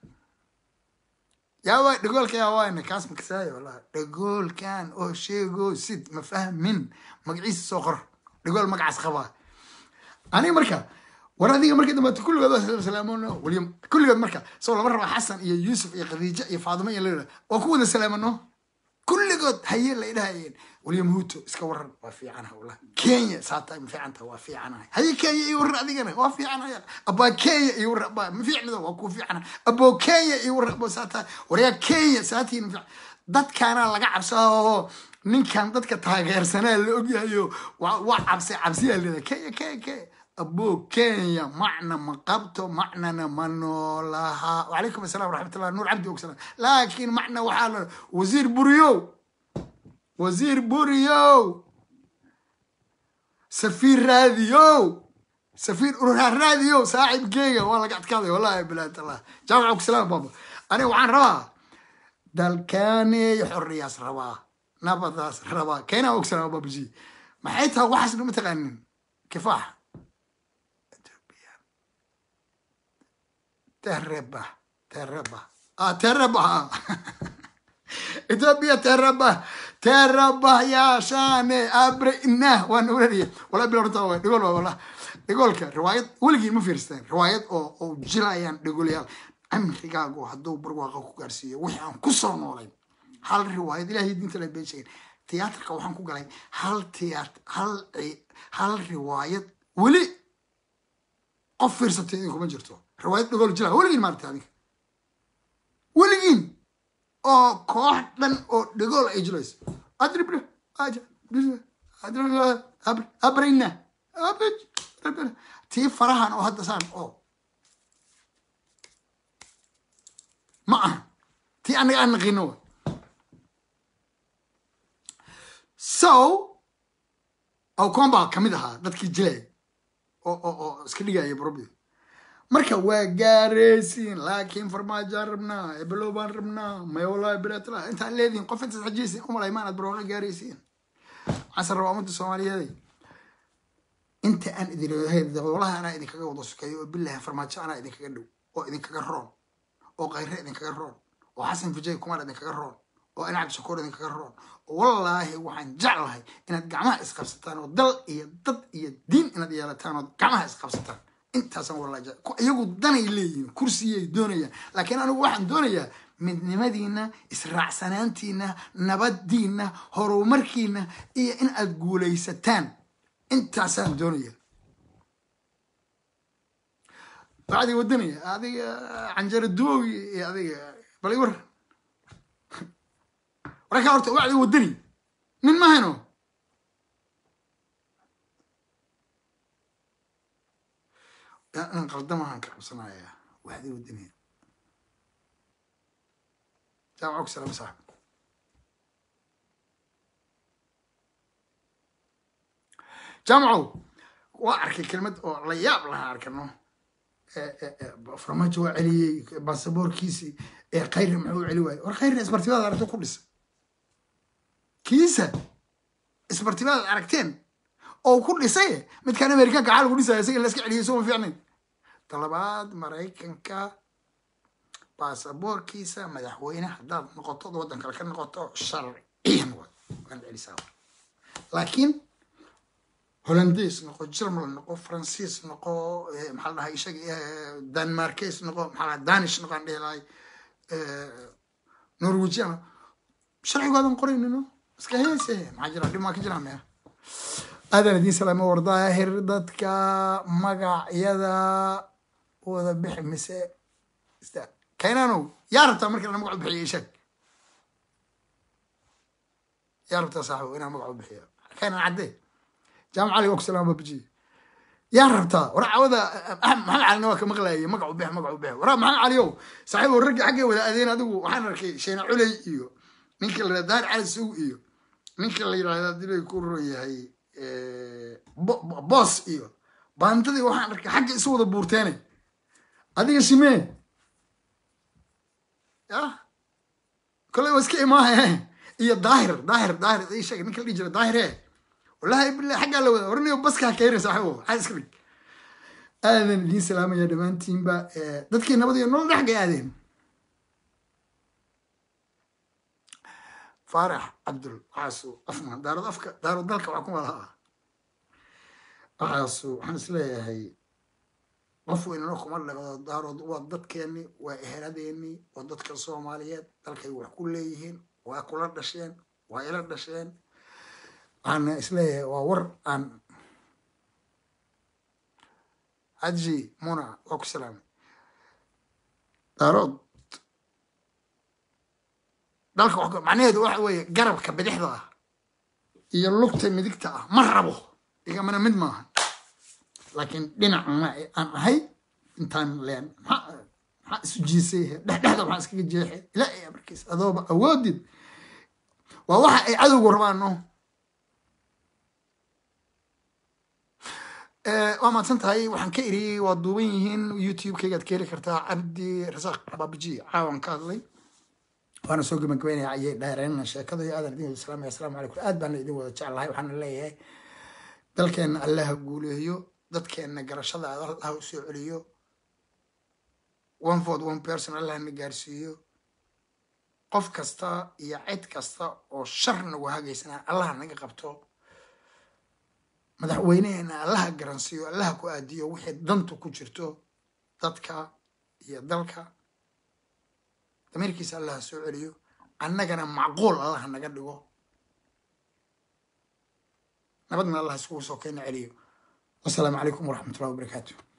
[SPEAKER 1] yaa waa dhagoolka yaa waayna kaas makasaayo wallahi dhagoolkan oo sheego sid ma fahmin magaciisa soo qor dhagool magacaas qabaa aniga marka war adiga markii dambe kulligood waa salaamano william kulligood marka soo lama raba xasan iyo yuusuf iyo khadiija iyo faadimo iyo layidha waa ku wada salaamano kulligood haye la idhahayeen william huto iska waran waa fiicanaha wallah kenya saata ma fiicanta waa fiicanahay haye kenya iyo waran adigana waa fiicanahay abaa kenya iyo waran abaa ma fiicnida waa kuu fiicana aboo kenya iyo waran aboo saata waryaa kenya saatiin ma dadkaana laga cabsaa ninkan dadka taageersanaa la ogyahayo waa cabsi cabsiyaa leedahay kenya kenya kenya aboo kenya macna ma qabto macnana ma noolaha wacalaykum assalam waraxmatullah nuur cabdi ogsalam laakiin macna waxaa la wasiir buriyow wasiir buriyow safiir raadiyow safiir urura raadiyow saaxibkeyga waa laga adkaaday wallahi bilaad allah jaamaca ogsalam baba aniga waxaan rabaa dalkaaney xorriyaas rabaa nabadaas rabaa keenaa ogsalam babaji maxay tahay waxaasna ma taqaanin kifaax tereba tereba ah tereba ethiopia tereba tereba yaashane abre inah waan urariye wala bilorta waa dhigol waa wala dhigolka riwaayad weligii ma fiirsteen riwaayad oo oo jilayaan dhigolayaal amrigaagu hadduu barwaaqa ku gaarsiiyo wixii aan ku soo noolayn hal riwaayad ilaahay diinta la been sheegin tiyaatarka waxaan ku galay hal tiyaat hal hal riwaayad weli qof fiirsatay idinkuma jirto riwaayad dhagol jila weligiin maarata adinka weligiin oo koox dhan oo dhagool ay jilayso adribna abrina tii farahan oo hadda saan oo ma aha tii anaga aan naqino wa so awcon baa kamid ahaa dadkii jilay oo oo oo iska dhigaya brobi marka waa gaaraysiin laakiin farmaajaan rabnaa ebelow baan rabnaa mayolaa biratla intaan leedihin qof intaas xajiyaysin umalay maanaad barooqa gaaraysiin waxaan rabaa ummadda soomaaliyeed inta aan idin leeyahay dowlaha anaa idinkaga wada sukeeyo oo bilahi farmaajo anaa idinkaga dhow oo idinkaga roon oo khayre idinkaga roon oo xasan fujay kumar idinkaga roon oo anacab shakuur idinkaga roon wallaahi waxaan jeclahay inaad gacmaha isqabsataan oo dal iyo dad iyo diin inaad yeelataan oo gacmaha isqabsataan intaasaan wallahi jecel iyagu danay leeyihiin kursiyay doonayaan laakiin anigu waxaan doonayaa midnimadiina israacsanaantiina nabadiina horumarkiina iyo in aad guulaysataan intaasaan doonaya bacdi wadanaya adiga canjaro duogi iyo adiga bal war warka horta wacdi wadani nin mahayno in qaldamahan ka cabsanaya wacdi wadani jaamaca ku salaam saaxib jaamacow waa arkay kelmad oo la yaab lahaa arkano farmaajo waa celiyey baasaboorkiisii ee khayri muxuu celi waayey war khayri isbartibaad aragto ku dhisa kiisa isbartibaad aragteen oo ku dhisay midkaan amerikaanka xaa lagu dhisaya isaga in la iska celiyay soo ma fiicnayn talabaad maraykanka baasaboorkiisa madaxweyne haddaad noqoto waddan kale ka noqoto sharciyan waad waan celisaa laakiin hollandaise noqo germal noqo faransiis noqo maxaa la dhahay isaga danmarkes noqo maxaa la danish noqo aan dhihi lahay norwegian sharcigoodan qoraynino iska heese maxaa jira dhib maa ka jiraa mea aadan idiin salaamo wardaahir dadka magacyada wada bixi mise kaynanow yaa rabtaa marka inaan magac u bixiyo ishaag yaa rabtaa saaxibo inaan magac u bixiyo kaynan caddee jaamac cali waa ku salaama babaji yaa rabtaa war cawada maxamed calina waa ka maqlayay magac u bix magac u bix war maxamed caliyow saaxiibo raggi xaggay wada adeen adigu waxaan arkay sheena culey iyo ninka la yidhahda daar cali sug iyo ninka la yidhahda dilay ku ron yahay boos iyo baantadii waxaan arkay xagga isu wada buurteene adiga shimee ya koley waa iska imaahe iyo daahir daahir daahir ii sheegay ninka la dhihi jira daahire wallahi billahi xaggaa la wada warniyo baska ha keenay saaxiibo maxaa iska dhig aadan idiin salaamaya dhammaantiinba dadkii nabad iyo nolol dhexgay aadeen faarax cabdul waxaasu afma daarad afka daarad dalka waxaa kuma lahaa waxaasu waxaan isleeyahay qof weynano kuma dhaqdo daarood waa dadkeeni waa eheladeeni waa dadka soomaaliyeed dalkay wax ku leeyihiin waa kula dhasheen waa ila dhasheen waxaan isleeyahay waa war aan haji muna waa ku salaamay daarood dalka wax macnaheedu waxa weeye garabka bidixda ah iyo lugta midigta ah ma rabo igamana mid maaha laakiin dhinacna aan ahay intaan leen maxaa maxaa isu jiisay dhexdhexda waxaan iskaga jeexay ilaa iyo markiis adooba awoodid waa waxa ay cadowgu rabaan no waa mahadsan tahay waxaan ka eriyey waa duuban yihiin youtube-kaygaad ka heli kartaa cabdi rasaaq baabiji caawan ka hadlay waana soo gabagabeynaya ayay dheereenna sheekada iyo aadan idin salaamaya asalaamu calaykum aad baana idin wada jeclahay waxaana leeyahay dalkeenna allaha guuleeyo dadkeenna garashada allaha u soo celiyo one ford one person allaha na gaarsiiyo qof kasta iyo cid kasta oo shar nagu hagaysana allaha naga qabto madaxweyneheena allaha garansiiyo allaha ku aadiyo wixii dantu ku jirto dadka iyo dalka dameerkiisa allaha soo celiyo annagana macquul allaha naga dhigo nabadna allah iskugu soo keena celiyo wasalaamu calaykum waraxmat ullahi wabarakaatu